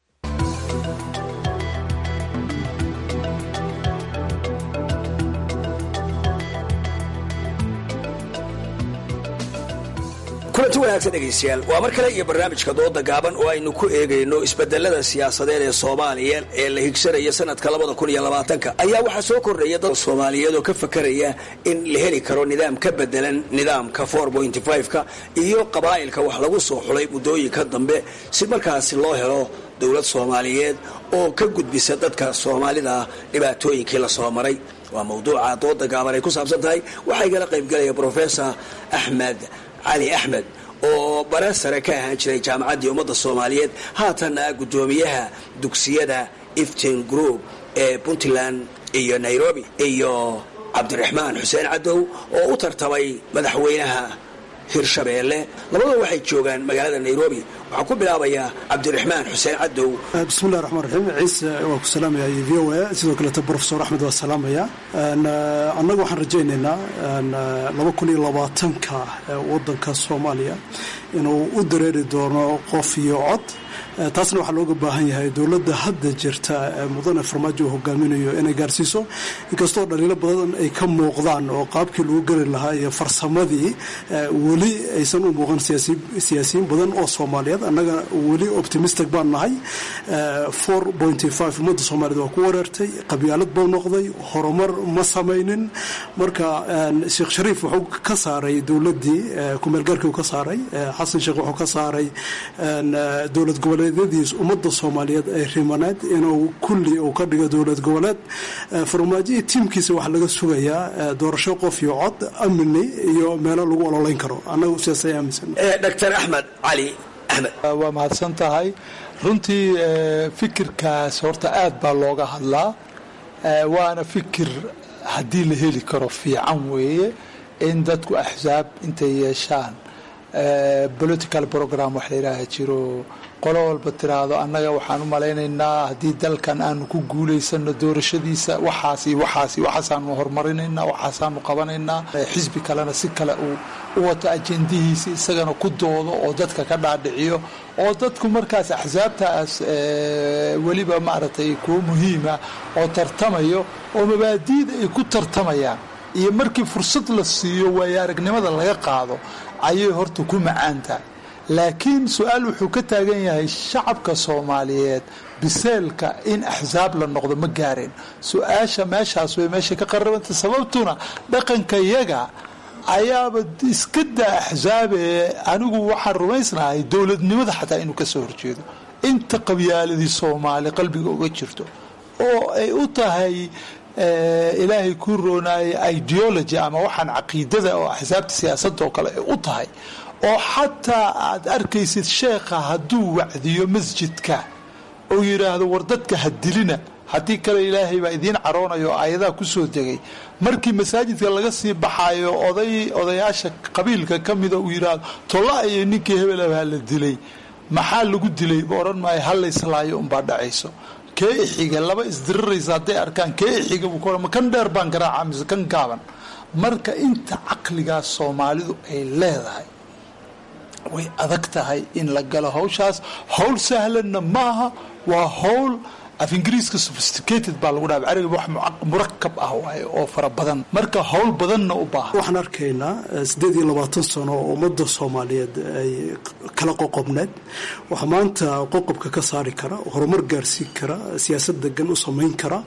kulanti wanaagsan dhegaystayaal waa mar kale iyo barnaamijka dooda gaaban oo aynu ku eegayno isbedelada siyaasadeed ee soomaaliya ee la higsanaya sanadka labada kun iyo labaatanka ayaa waxaa soo kordhaya dad soomaaliyeed oo ka fakaraya in la heli karo nidaam ka bedelan nidaamka four pointy five-ka iyo qabaa'ilka wax lagu soo xulay muddooyinka dambe si markaasi loo helo dowlad soomaaliyeed oo ka gudbisa dadka soomaalida dhibaatooyinkii la soo maray waa mawduuca dooda gaaban ay ku saabsan tahay waxaa igala qaybgelaya brofesor axmed cali axmed oo bare sare ka ahaan jiray jaamacaddii ummadda soomaaliyeed haatanna guddoomiyaha dugsiyada iftin group ee puntland iyo nairobi iyo cabdiraxmaan xuseen cadow oo u tartamay madaxweynaha hirshabeelle labadua waxay joogaan magaalada nairobi waxaan ku bilaabayaa cabdiraxmaan xuseen cadow bismillahi raxmaan raxiim ciise waa ku salaamaya v o a sidoo kaleeto brofesor axmed waa salaamaya annaga waxaan rajaynaynaa laba kun iyo labaatanka wadanka soomaaliya inuu u dareeri doono qof iyo cod taasna waxaa looga baahan yahay dowladda hadda jirta mudane farmaajo uu hogaaminayo inay gaarsiiso inkastoo dhaliilo badan ay ka muuqdaan oo qaabkii lagu gari lahaa iyo farsamadii weli aysan u muuqan siyaasiyiin badan oo soomaaliyeed annaga weli optimistic baan nahay four pointy five ummadda soomaaliyed waa ku wareertay qabyaalad buu noqday horumar ma samaynin marka sheekh shariif wuxuu ka saaray dowladdii kumeelgaarkii uu ka saaray xasan sheekh wuxuu ka saaray dowlad goboleedyadiis ummadda soomaaliyeed ay rimaneed inuu kulli uu ka dhigo dowlad goboleed farmaajoii tiimkiisa waxaa laga sugayaa doorasho qof iyo cod amni iyo meelo lagu ololayn karo annaga sidaas ay aaminsan dr axmed cali axmed waa mahadsan tahay runtii fikirkaas horta aad baa looga hadlaa waana fikir haddii la heli karo fiican weeye in dadku axsaab intay yeeshaan political program wax la yidhaaha jiro qolo walba tiraahdo annaga waxaan u malaynaynaa haddii dalkan aanu ku guulaysano doorashadiisa waxaas iyo waxaas iyo waxaasaanu horumarinaynaa waxaasaanu qabanaynaa xisbi kalena si kale uu u wato ajendihiisa isagana ku doodo oo dadka ka dhaadhiciyo oo dadku markaas axsaabtaas weliba maaragtay kuwo muhiima oo tartamayo oo mabaadiida ay ku tartamayaan iyo markii fursad la siiyo waayo aragnimada laga qaado ayay horta ku macaantahay laakiin su-aal wuxuu ka taagan yahay shacabka soomaaliyeed biseelka in axsaab la noqdo ma gaareen su-aasha meeshaas way meesha ka qarabanta sababtuna dhaqanka yaga ayaaba iska daa axsaabe anigu waxaan rumaysnahay dowladnimada xataa inuu kasoo horjeedo inta qabyaaladii soomaali qalbiga uga jirto oo ay u tahay ilaahay ku roonaayay ideology ama waxaan caqiidada oo axsaabta siyaasadda oo kale ay u tahay oo xataa aad arkaysid sheekha hadduu wacdiyo masjidka oo yidhaahdo war dadka ha dilina haddii kale ilaahay baa idiin caroonayo oo aayadaha kusoo degay markii masaajidka laga sii baxaayo oday odayaasha qabiilka ka mida uu yidhaahdo tolla iyo ninkii hebelabaa la dilay maxaa lagu dilay ba odhan maayo halla islaayo unbaa dhacayso kee ixiga laba isdiriraysa hadday arkaan kee ixiga buu ku ma kan dheer baan garaaca mise kan gaaban marka inta caqligaas soomaalidu ay leedahay way adag tahay in la galo hawshaas howl sahlanna maaha waa howl af ingiriiska sophisticated baa lagu dhaha carabiga wax murakab ah waaye oo fara badan marka howl badanna u baahan waxaan arkaynaa siddeed iyo labaatan sano oo ummadda soomaaliyeed ay kala qoqobneed waxaa maanta qoqobka ka saari kara horumar gaarsiin kara siyaasad degan u samayn kara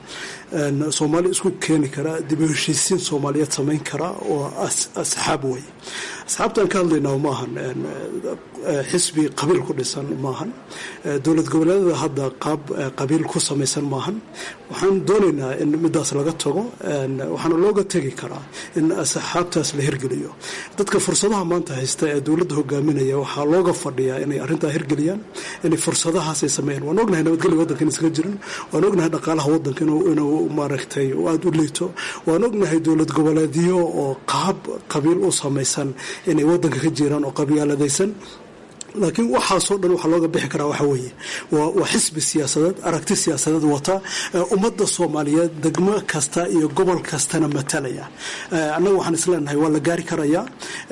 soomaali isku keeni kara dib u heshiisiin soomaaliyeed samayn kara oo asxaab wey asxaabtaan ka hadlaynaa maahan xisbi qabiil ku dhisan maahan dowlad goboleedada hadda qaab qabiil ku samaysan maahan waxaan doonaynaa in midaas laga tago waxaana looga tegi karaa in asxaabtaas la hirgeliyo dadka fursadaha maanta haysta ee dowladda hogaaminaya waxaa looga fadhiyaa inay arrintaa hirgeliyaan inay fursadahaas ay sameeyaan waan ognahay nabadgelya waddanka in iskaga jirin waan ognahay dhaqaalaha waddanka inuu maaragtay aada u liito waan ognahay dowlad goboleedyo oo qaab qabiil u samaysan inay waddanka ka jiraan oo qabyaaladaysan laakiin waxaasoo dhan waxaa looga bixi karaa waxa weeye waa xisbi siyaasadeed aragti siyaasadeed wata ummadda soomaaliyeed degmo kasta iyo gobol kastana matalaya annaga waxaan isleenahay waa la gaari karayaa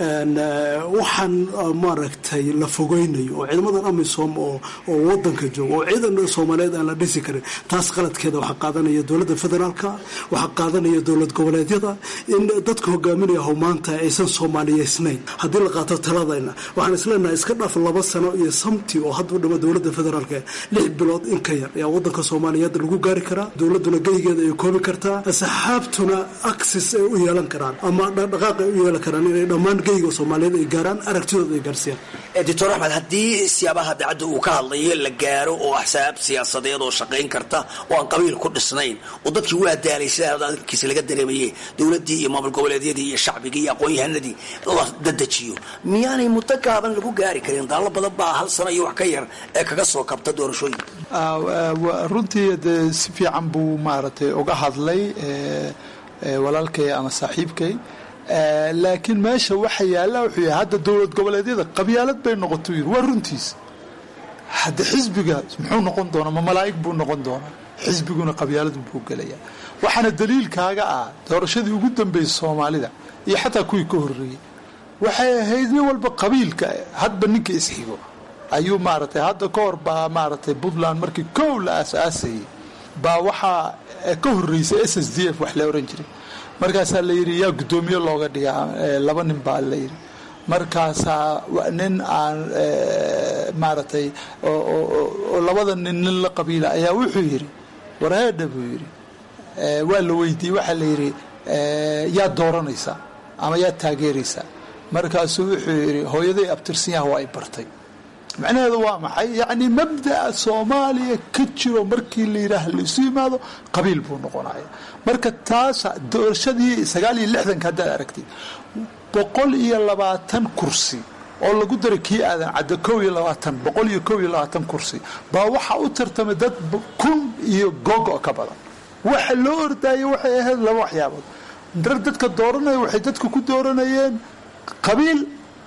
waxaan maaragtay la fogeynayo oo ciidamadan amisom oo wadanka jooga oo ciidan soomaaliyeed aan la dhisi karin taas qaladkeeda waxaa qaadanaya dowladda federaalka waxaa qaadanaya dowlad goboleedyada in dadka hogaaminaya how maanta aysan soomaaliyeysnayn haddii la qaato taladayna waxaan isleenahay iska dhaaf laba sano iyo samti oo hadda u dhama dowladda federaalka lix bilood in ka yar ayaa wadanka soomaaliyeed lagu gaari karaa dowladuna geygeeda ay koobi kartaa asxaabtuna axis ay u yeelan karaan ama dhaqdhaqaaq ay u yeelan karaan inay dhammaan geyga soomaaliyeed ay gaaraan aragtidooda ay gaarsiiyaan doctor axmed haddii siyaabaha dacadda uu ka hadlayo la gaaro oo axsaab siyaasadeed oo shaqayn karta oo aan qabiil ku dhisnayn oo dadkii waa daalay sida hadalkiisa laga dareemaye dowladdii iyo maamul goboleedyadii iyo shacbigii iyo aqoon-yahanadii la dadejiyo miyaanay muddo gaaban lagu gaari karin daallo badan baa hal sano iyo wax ka yar ee kaga soo kabta doorashooyin runtii dee si fiican buu maaragtay uga hadlay walaalkay ama saaxiibkay laakiin meesha waxa yaalla wuxuu yahay hadda dowlad goboleedyada qabyaalad bay noqoto yiri waa runtiis hadda xisbiga muxuu noqon doonaa ma malaa'ig buu noqon doonaa xisbiguna qabyaaladu buu gelayaa waxaana daliilkaaga ah doorashadii ugu dambeysay soomaalida iyo xataa kuwii ka horreeyey waxay ahayd nin walba qabiilka hadba ninka isxigo ayuu maaragtay hadda ka hor baa maaragtay puntland markii kow la aasaasayay baa waxaa ka horreysay s s d f wax la oran jiray markaasaa la yidhi yaa guddoomiye looga dhigaa laba nin baa la yidhi markaasaa nin aan maaragtay oo labada nin nin la qabiila ayaa wuxuu yidhi warheedha buu yidhi waa la weydiiyey waxaa la yidhi yaa dooranaysaa ama yaa taageeraysaa markaasuu wuxuu yidhi hooyaday abtirsanyaha waa ay bartay macnaheedu waa maxay yacni mabda'a soomaaliya ka jiro markii la yidhaah laisu yimaado qabiil buu noqonaya marka taasa doorashadii sagaal iyo lixdanka haddaad aragtid boqol iyo labaatan kursi oo lagu daray kii aadan cadda kow iyo labaatan boqol iyo kow iyo labaatan kursi baa waxaa u tartamay dad kun iyo gogo ka badan waxa loo ordaayay waxay ahayd laba waxyaabood dar dadka dooranaya waxay dadka ku dooranayeen qabiil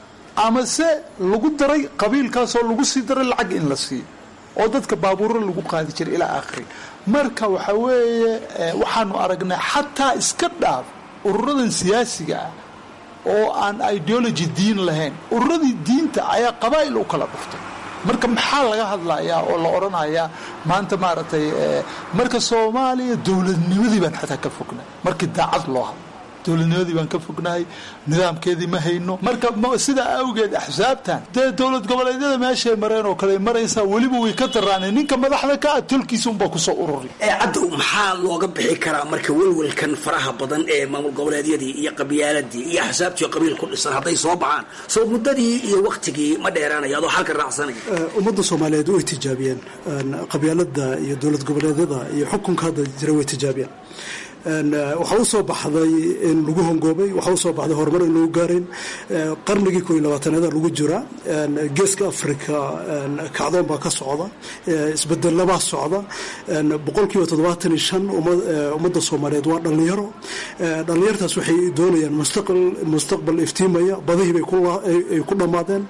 ama se lagu daray qabiilkaasoo lagu sii daray lacag in la siiyo oo dadka baabuuro lagu qaadi jiray ilaa aakhiri marka waxa weeye waxaanu aragnay xataa iska dhaaf ururadan siyaasiga ah oo aan ideology diin lahayn ururadii diinta ayaa qabaa'il u kala dhuftay marka maxaa laga hadlayaa oo la odhanayaa maanta maaragtay marka soomaaliya dowladnimadii baan xataa ka fognay markii daacad loo hadlo dowladnimadii baan ka fognahay nidaamkeedii ma hayno marka sidaa awgeed axsaabtan dee dowlad goboleedyada meeshay mareen oo kale maraysaa weliba way ka daraaneen ninka madaxda ka ah tolkiisa unbaa kusoo ururi cadda maxaa looga bixi karaa marka welwelkan faraha badan ee maamul goboleedyadii iyo qabyaaladii iyo axsaabtii oo qabiil ku dhisan hadday soo baxaan soo muddadii iyo waktigii ma dheeraanaya adoo halka raacsanaya ummadda soomaaliyeed way tijaabiyeen qabyaalada iyo dowlad goboleedyada iyo xukunka hadda jira way tijaabiyeen waxaa u soo baxday in lagu hongoobay waxaa usoo baxday horumar in lagu gaarin qarnigii koo iyo labaatanaada lagu jira geeska africa kacdoon baa ka socda isbedelabaa socda boqolkiiba toddobaatan iyo shan ummadda soomaaliyeed waa dhallinyaro dhallinyartaas waxay doonayaan mustaqbal iftiimaya badihii bay ku dhammaadeen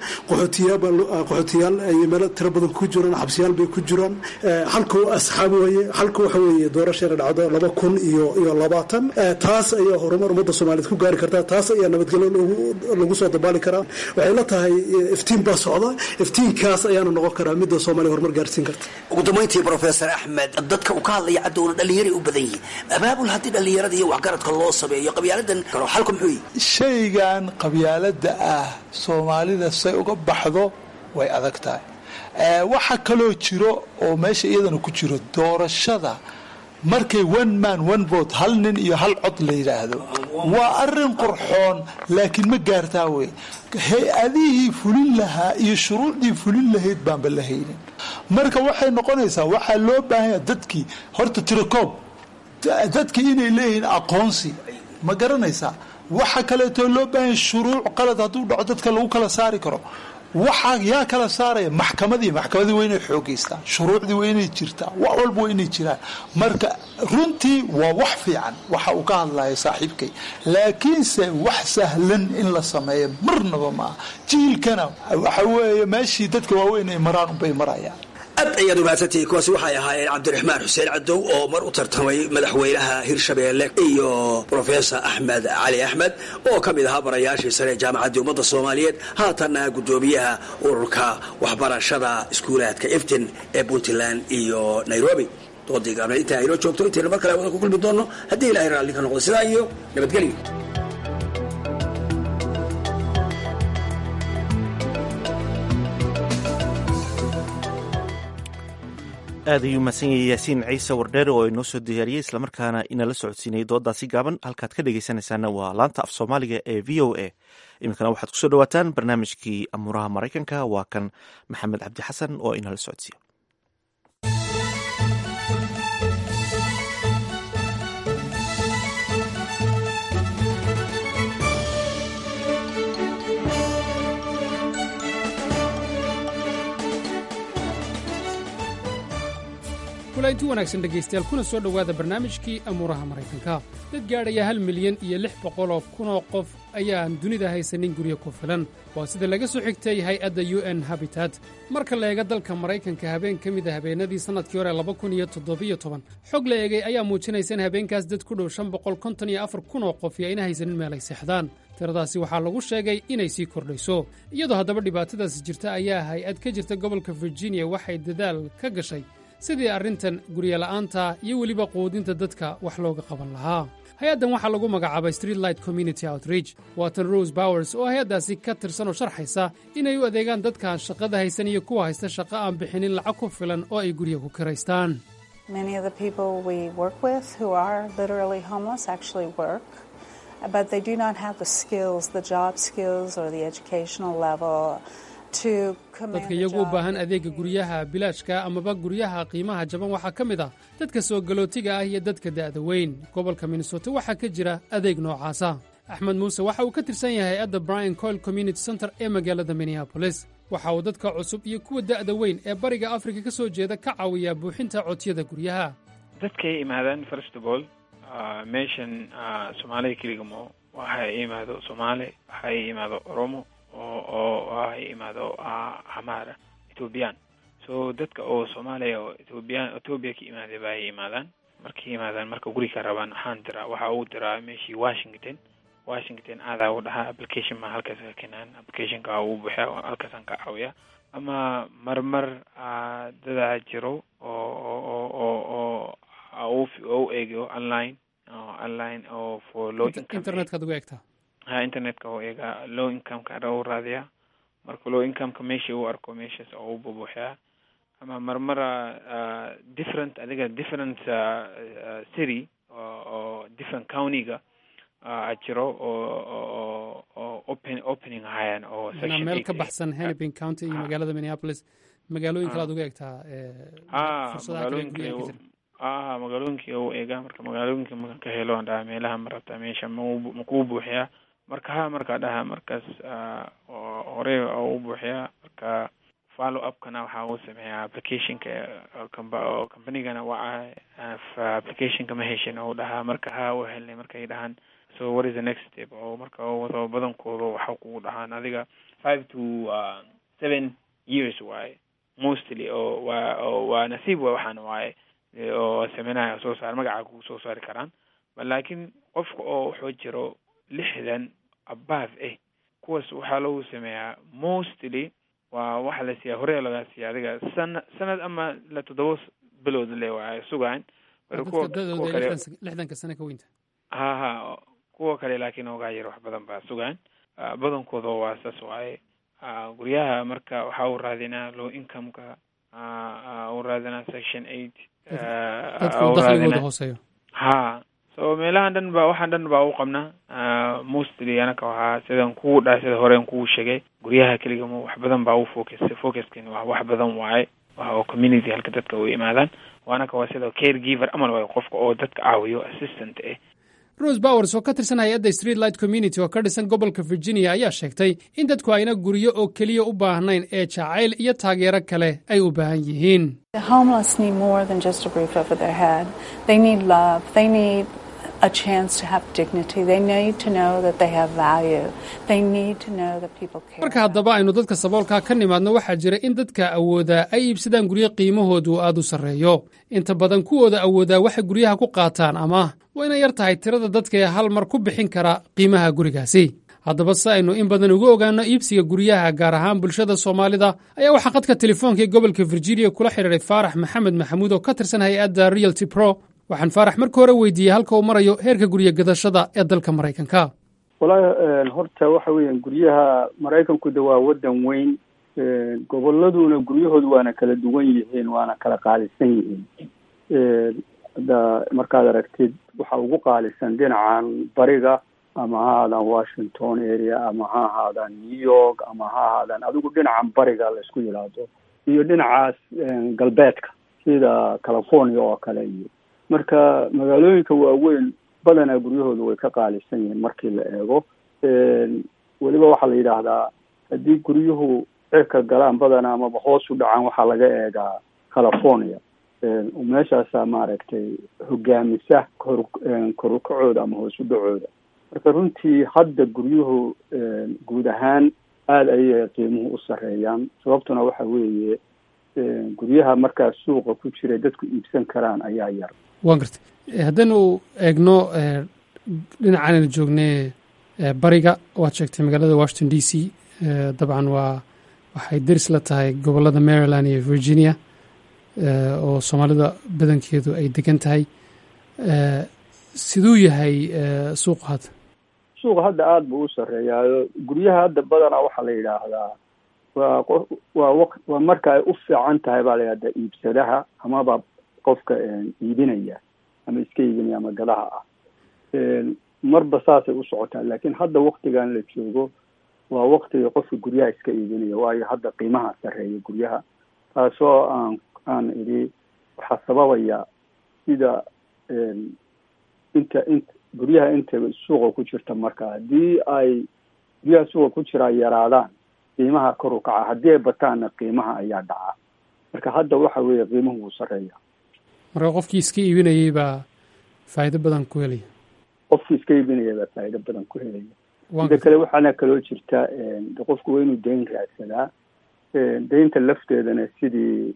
qaxootiyaal ay meelo tiro badan ku jiraan xabsiyaal bay ku jiraan halka asxaab weye halka waxa weeye doorasheena dhacdo laba kun iyo iyo labaatan taas ayaa horumar ummadda soomaaliyeed ku gaari kartaa taas ayaa nabadgelyo lagu soo dabaali karaa waxay la tahay iftiin baa socda iftiinkaas ayaana noqon karaa midda soomaaliya horumar gaarsiin karta ugu dambayntii professor axmed dadka uu ka hadlaya cadowna dhallinyaray u badan yihiin abaabul haddii dhallinyarada iyo waxgaradka loo sameeyo qabyaaladan karo xalku muxuu yihi shaygan qabyaalada ah soomaalida say uga baxdo way adag tahay waxa kaloo jiro oo meesha iyadana ku jiro doorashada markay one man one vote hal nin iyo hal cod la yidhaahdo waa arin qurxoon laakiin ma gaartaa wey hay-adihii fulin lahaa iyo shuruucdii fulin lahayd baanba la haynin marka waxay noqonaysaa waxaa loo baahanya dadkii horta tirakoob dadkii inay leeyihiin aqoonsi ma garanaysaa waxa kaleeto loo baahanya shuruuc qalad hadduu dhaco dadka lagu kala saari karo waxaa yaa kala saaraya maxkamadii maxkamadii waa inay xoogeystaan shuruucdii waa inay jirtaa wax walba waa inay jiraan marka runtii waa wax fiican waxa uu ka hadlaya saaxiibkay laakiinse wax sahlan in la sameeyo marnaba maaha jiilkana waxa weeye meeshii dadka waaweyn ay maraan unbay marayaan aad ayaad umaadsantihiin kuwaasi waxay ahaayeen cabdiraxmaan xuseen cadow oo mar u tartamay madaxweynaha hirshabeelle iyo rofesor axmed cali axmed oo ka mid ahaa barayaashii sare ee jaamacaddii ummadda soomaaliyeed haatanna guddoomiyaha ururka waxbarashada iskuulaadka iftin ee puntland iyo nairobi doodii gaabneed intaa aynoo joogto intaynu mar kale wada ku kulmi doonno haddii ilahay raalli ka noqdo sidaa iyo nabadgelyo aad ayuu mahadsan yahay yaasiin ciise wardheere oo inoo soo diyaariyey islamarkaana inala socodsiinayay doodaasi gaaban halkaad ka dhegeysanaysaana waa laanta af soomaaliga ee v o a iminkana waxaad kusoo dhawaataan barnaamijkii amuuraha maraykanka waa kan maxamed cabdi xasan oo inala socodsiiya kulainti wanaagsan dhegaystayaal kuna soo dhowaada barnaamijkii amuuraha maraykanka dad gaadhaya hal milyan iyo lix boqoloo kunoo qof ayaan dunida haysanin guryo ku filan waa sida laga soo xigtay hay-adda u n habitat marka la eega dalka maraykanka habeen ka mid a habeenadii sannadkii hore laba kun iyo toddobiyo toban xog la eegay ayaa muujinaysa in habeenkaas dad ku dhow shan boqol konton iyo afar kunoo qof iyo ayna haysanin meel ay seexdaan tiradaasi waxaa lagu sheegay inay sii kordhayso iyadoo haddaba dhibaatadaasi jirta ayaa hay-ad ka jirta gobolka virginia waxay dadaal ka gashay sidii arrintan guryola'aanta iyo weliba quudinta dadka wax looga qaban lahaa hay-addan waxaa lagu magacaabay streetlight community outreach waatan rose bowers oo hay-addaasi ka tirsan oo sharxaysa inay u adeegaan dadkaan shaqada haysan iyo kuwa haysta shaqo aan bixinin lacag ku filan oo ay gurya ku kiraystaan dadka iyagu u baahan adeegga guryaha bilaashka amaba guryaha qiimaha jaban waxaa ka mid ah dadka soo galootiga ah iyo dadka da'da weyn gobolka minnesota waxaa ka jira adeeg noocaasa axmed muuse waxa uu ka tirsan yahay hay-adda brian coil community center ee magaalada minneabolis waxa uu dadka cusub iyo kuwa da'da weyn ee bariga afrika ka soo jeeda ka caawiyaa buuxinta codsiyada guryaha dadkay imaadaan first of all meeshan soomaaliya keligamo waxa imaado soomaali waxa imaado oromo oo oo ah imaado hamaara ethoobiyan so dadka oo soomaaliya oo ethoobiyan ethoobiya ka imaaday ba ay imaadaan markay imaadaan marka guri ka rabaan waxaan diraa waxa uu diraa meeshii washington washington aadaa u dhahaa application ma halkaas ka keenaan applicationka uu buuxiya halkaasaan ka caawiya ama marmar dadaa jiro oo oo oo oo u eego online online oo for low income internetkaad ugu eegtaa ha internetka oo eega low incomeka u raadiyaa marka low incomeka meeshii u arko meeshaas oo u bubuuxiyaa ama marmara different adiga different city oo different countyga a jiro oo oo open opening ahayaan oo meel ka baxsan hennepin county iyo magaalada minneapolis magaalooyin kale aad uga eegtaa magaalooyinka a magaalooyinkii u eega marka magaalooyinka markan ka helo aan dhaha meelaha ma rabtaa meesha makuu buuxiyaa marka ha markaa dhaha markaas hore u buuxiyaa marka follow upkana waxaa uu sameeyaa applicationka oo companygana waca applicationka ma heshin ou dhahaa marka ha u helnay markay dhahaan so what is the next step oo marka wado badankooda waxa kugu dhahaan adiga five to seven years waaye mostly oo waa oo waa nasiib wa waxaana waaye oo sameynaya soo saar magaca kugu soo saari karaan laakiin qofka oo wuxuu jiro lixdan above eh kuwaas waxaa lagu sameeyaa mostly waa waxa la siiyaa hore lagaa siiya adiga sana sanad ama la toddoba bilood le waa sugaan lixdanka sane ka weynta ha ha kuwa kale laakiin ogaa yar wax badan baa sugaan badankooda waa saas waaye guryaha marka waxaa u raadinaa low incomeka u raadinaa section eight dadku dakhligooda hooseeyo ha so meelahan dhan ba waxaan dhan baa u qabnaa mostly anaka waxaa sidan kugu dhahay sida horen kugu sheegay guryaha keliga ma wax badan baa u focus focuskin waa wax badan waaye waxa oo community halka dadka u imaadaan waanaka waa sida care giver amal waayo qofka oo dadka caawiyo assistant eh rose bowers oo ka tirsan hay-adda street light community oo ka dhisan gobolka virginia ayaa sheegtay in dadku ayna guryo oo keliya u baahnayn ee jacayl iyo taageero kale ay u baahan yihiin a chance to have dignity. They need to know that they have value. They need to know that people care. marka haddaba aynu dadka saboolkaa ka nimaadno waxaa jira in dadka awoodaa ay iibsadaan guryo qiimahoodu aad u sarreeyo inta badan kuwooda awoodaa waxay guryaha ku qaataan ama wayna yar tahay tirada dadka ee hal mar ku bixin kara qiimaha gurigaasi haddaba si aynu in badan uga ogaano iibsiga guryaha gaar ahaan bulshada soomaalida ayaa waxaa qadka telefoonka ee gobolka virginia kula xidhiiray faarax maxamed maxamuud oo ka tirsan hay-adda realty pro waxaan faarax marka hore weydiiyey halka uu marayo heerka guryo gadashada ee dalka maraykanka wallaahi horta waxa weeyaan guryaha maraykanku de waa waddan weyn goboladuna guryahoodu waana kala duwan yihiin waana kala qaalisan yihiin hadda markaad aragtid waxa ugu qaalisan dhinacan bariga ama ha ahaadaan washington area ama ha ahaadaan new york ama ha ahaadaan adigu dhinacan bariga laysku yidhaahdo iyo dhinacaas galbeedka sida california oo kale iyo marka magaalooyinka waaweyn badanaa guryahoodu way ka qaalisan yihiin markii la eego weliba waxaa la yidhaahdaa haddii guryuhu cirka galaan badanaa amaba hoos u dhacaan waxaa laga eegaa california meeshaasaa maaragtay hogaamisa kor korukacooda ama hoos u dhacooda marka runtii hadda guryuhu guud ahaan aada ayay qiimuhu u sarreeyaan sababtuna waxa weeye guryaha markaa suuqa ku jira dadku iibsan karaan ayaa yar waan gartay haddaynu eegno dhinacan aynu joognay bariga waad sheegtay magaalada washington d c dabcan waa waxay deris la tahay gobolada maryland iyo virginia oo soomaalida badankeedu ay degan tahay siduu yahay suuqa hadda suuqa hadda aada buu u sarreeyaayo guryaha hadda badanaa waxaa la yidhaahdaa waa qof waa waq waa marka ay u fiican tahay baa la yidhahdaa iibsadaha amaba qofka iibinaya ama iska iibinaya ama gadaha ah marba saasay u socotaa laakiin hadda waktigan la joogo waa waktiga qofka guryaha iska iibinaya waayo hadda qiimaha sarreeya guryaha taasoo aan aan idhi waxaa sababaya sida inta in guryaha inta suuqa ku jirta marka haddii ay guryaha suuqa ku jiraa yaraadaan qiimaha kor u kaca haddii ay bataanna qiimaha ayaa dhaca marka hadda waxa weeye qiimuhu wuu sarreeya marka qofkii iska iibinayay baa faa'iido badan ku helaya qofkii iska iibinaya baa faa'iido badan ku helaya sida kale waxaana kaloo jirta qofku waa inuu dayn raadsadaa daynta lafteedana sidii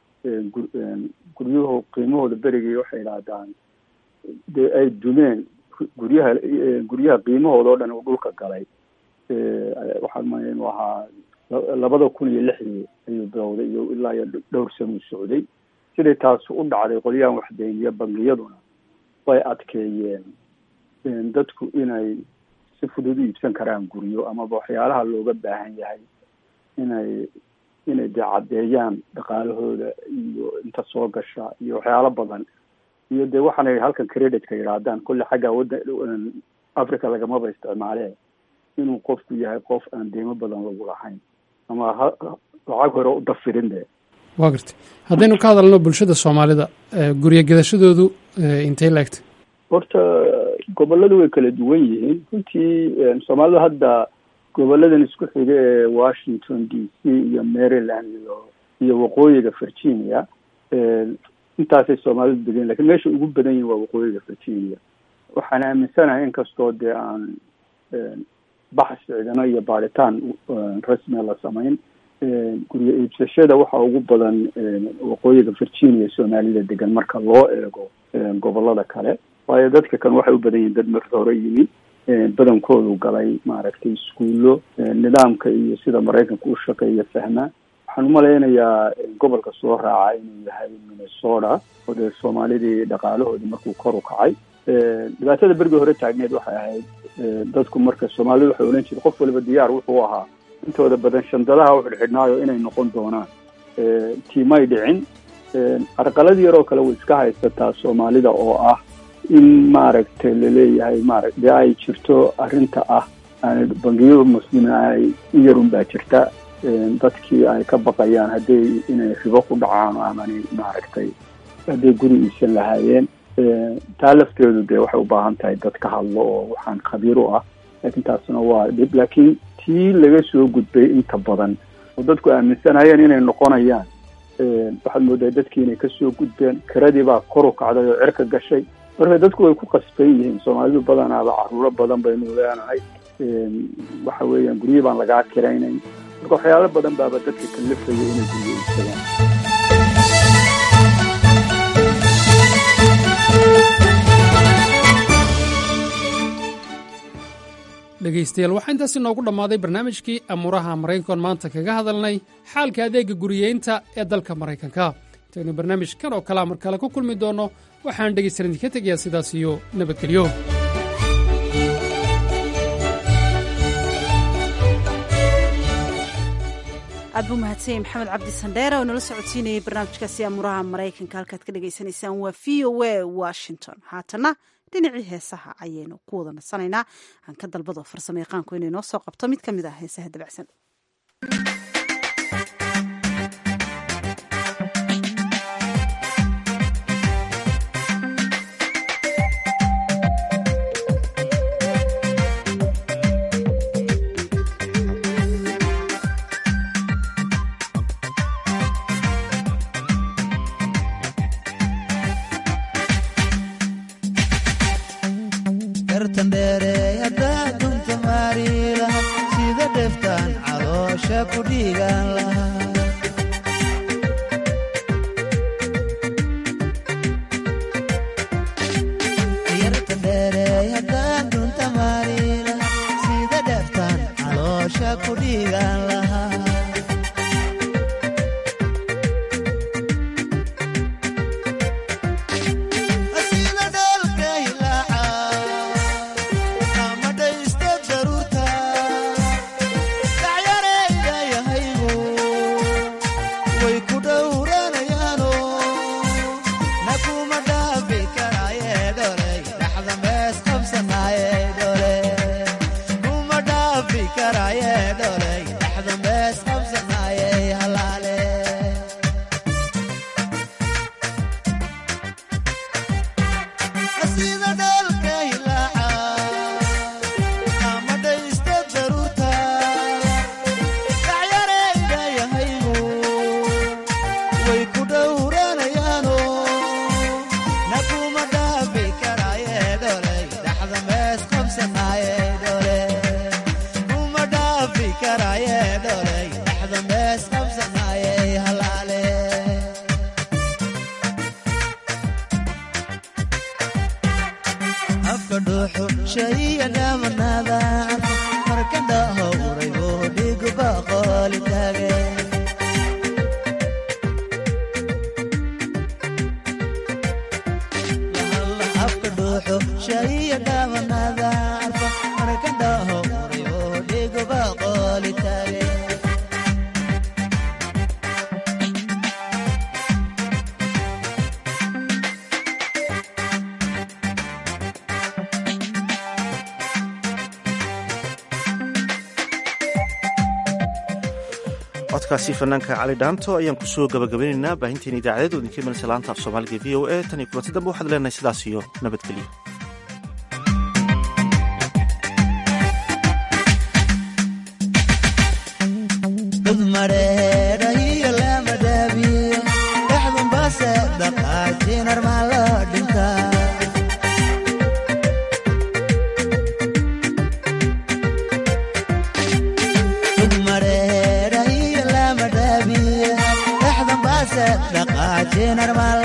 guryuhu qiimahooda berigii waxay idhaahdaan dee ay dumeen guryaha guryaha qiimahooda oo dhan uu dhulka galay waxaan maya inuu ahaa labada kun iyo lixdii ayuu bilowday iyo ilaa iyo dhowr sanuu socday siday taas u dhacday qolyahan waxdayniya bangiyaduna way adkeeyeen dadku inay si fudud u iibsan karaan guryo amaba waxyaalaha looga baahan yahay inay inay dee caddeeyaan dhaqaalahooda iyo inta soo gasha iyo waxyaalo badan iyo dee waxaanay halkan creditka yidhaahdaan kulle xagga wadda africa lagamaba isticmaalee inuu qofku yahay qof aan deymo badan lagu lahayn ama ha lacag hore u dafirin de waa gartay haddaynu ka hadalno bulshada soomaalida guryo gedashadoodu intay laegtay horta goboladu way kala duwan yihiin runtii soomaalidu hadda goboladan isku xiga ee washington d c iyo maryland iyo iyo waqooyiga virginia intaasay soomaalidu degan lakin meesha ugu badan yihin waa waqooyiga virginia waxaan aaminsanahay inkastoo dee aan baxs cidino iyo baaritaan rasmia la samayn guryo iibsashada waxa ugu badan waqooyiga virginia soomaalida degan marka loo eego gobolada kale waayo dadka kan waxay u badan yihin dad marka hore yimi badankoodu galay maaragtay iskuullo nidaamka iyo sida maraykanka u shaqeeya fahma waxaan umalaynayaa gobolka soo raaca inuu yahay minnesota oo dee soomaalidii dhaqaalahoodii markuu kor u kacay dhibaatada berigii hore taagneed waxay ahayd dadku marka soomaalidu waxay odhan jirta qof waliba diyaar wuxuu ahaa intooda badan shandadaha u xidhxidhnaayo inay noqon doonaan tiimay dhicin carqalad yaroo kale way iska haysataa soomaalida oo ah in maaragtay laleeyahay maara dee ay jirto arrinta ah bangiyada muslimiin ay in yarun baa jirta dadkii ay ka baqayaan hadday inay ribo ku dhacaan amani maaragtay hadday guri iisan lahaayeen taa lafteedu dee waxay u baahan tahay dad ka hadlo oo waxaan khabiir u ah laakiin taasna waa dhib laakiin tii laga soo gudbay inta badan oo dadku aaminsanayeen inay noqonayaan waxaad moodaa dadkii inay kasoo gudbeen kiradii baa kor u kacday oo cirka gashay marka dadku way ku qasban yihiin soomaalidu badanaaba caruuro badan baynu leenahay waxa weeyaan guryo baan lagaa kiraynayn marka waxyaalo badan baaba dadka kalafaya inay guryo iibsadaan dhegaystayaal waxaa intaasi noogu dhammaaday barnaamijkii amuuraha maraykan maanta kaga hadalnay xaalka adeega guriyeynta ee dalka maraykanka intaynu barnaamijkan oo kalea mar kale ku kulmi doonno waxaan dhegaysan idinka tegayaa sidaas iyo nabadgelyo aad buu mahadsanyay maxamed cabdi sandheere oo nala socodsiinayay barnaamijkaasi amuuraha maraykanka halkaad ka dhagaysanaysaan waa v o a washington haatana dhinacii heesaha ayaynu ku wada nasanaynaa aan ka dalbado farsamo yaqaanku inay noo soo qabto mid ka mid ah heesaha dabacsan codkaasi fanaanka cali dhaanto ayaan kusoo gabagabeynaynaa baahinteena idaacadeed oo idinka imanaysa laanta af soomaaliga v o a tan iyo kulanti dambe waxaad leenahay sidaas iyo nabadgelyo general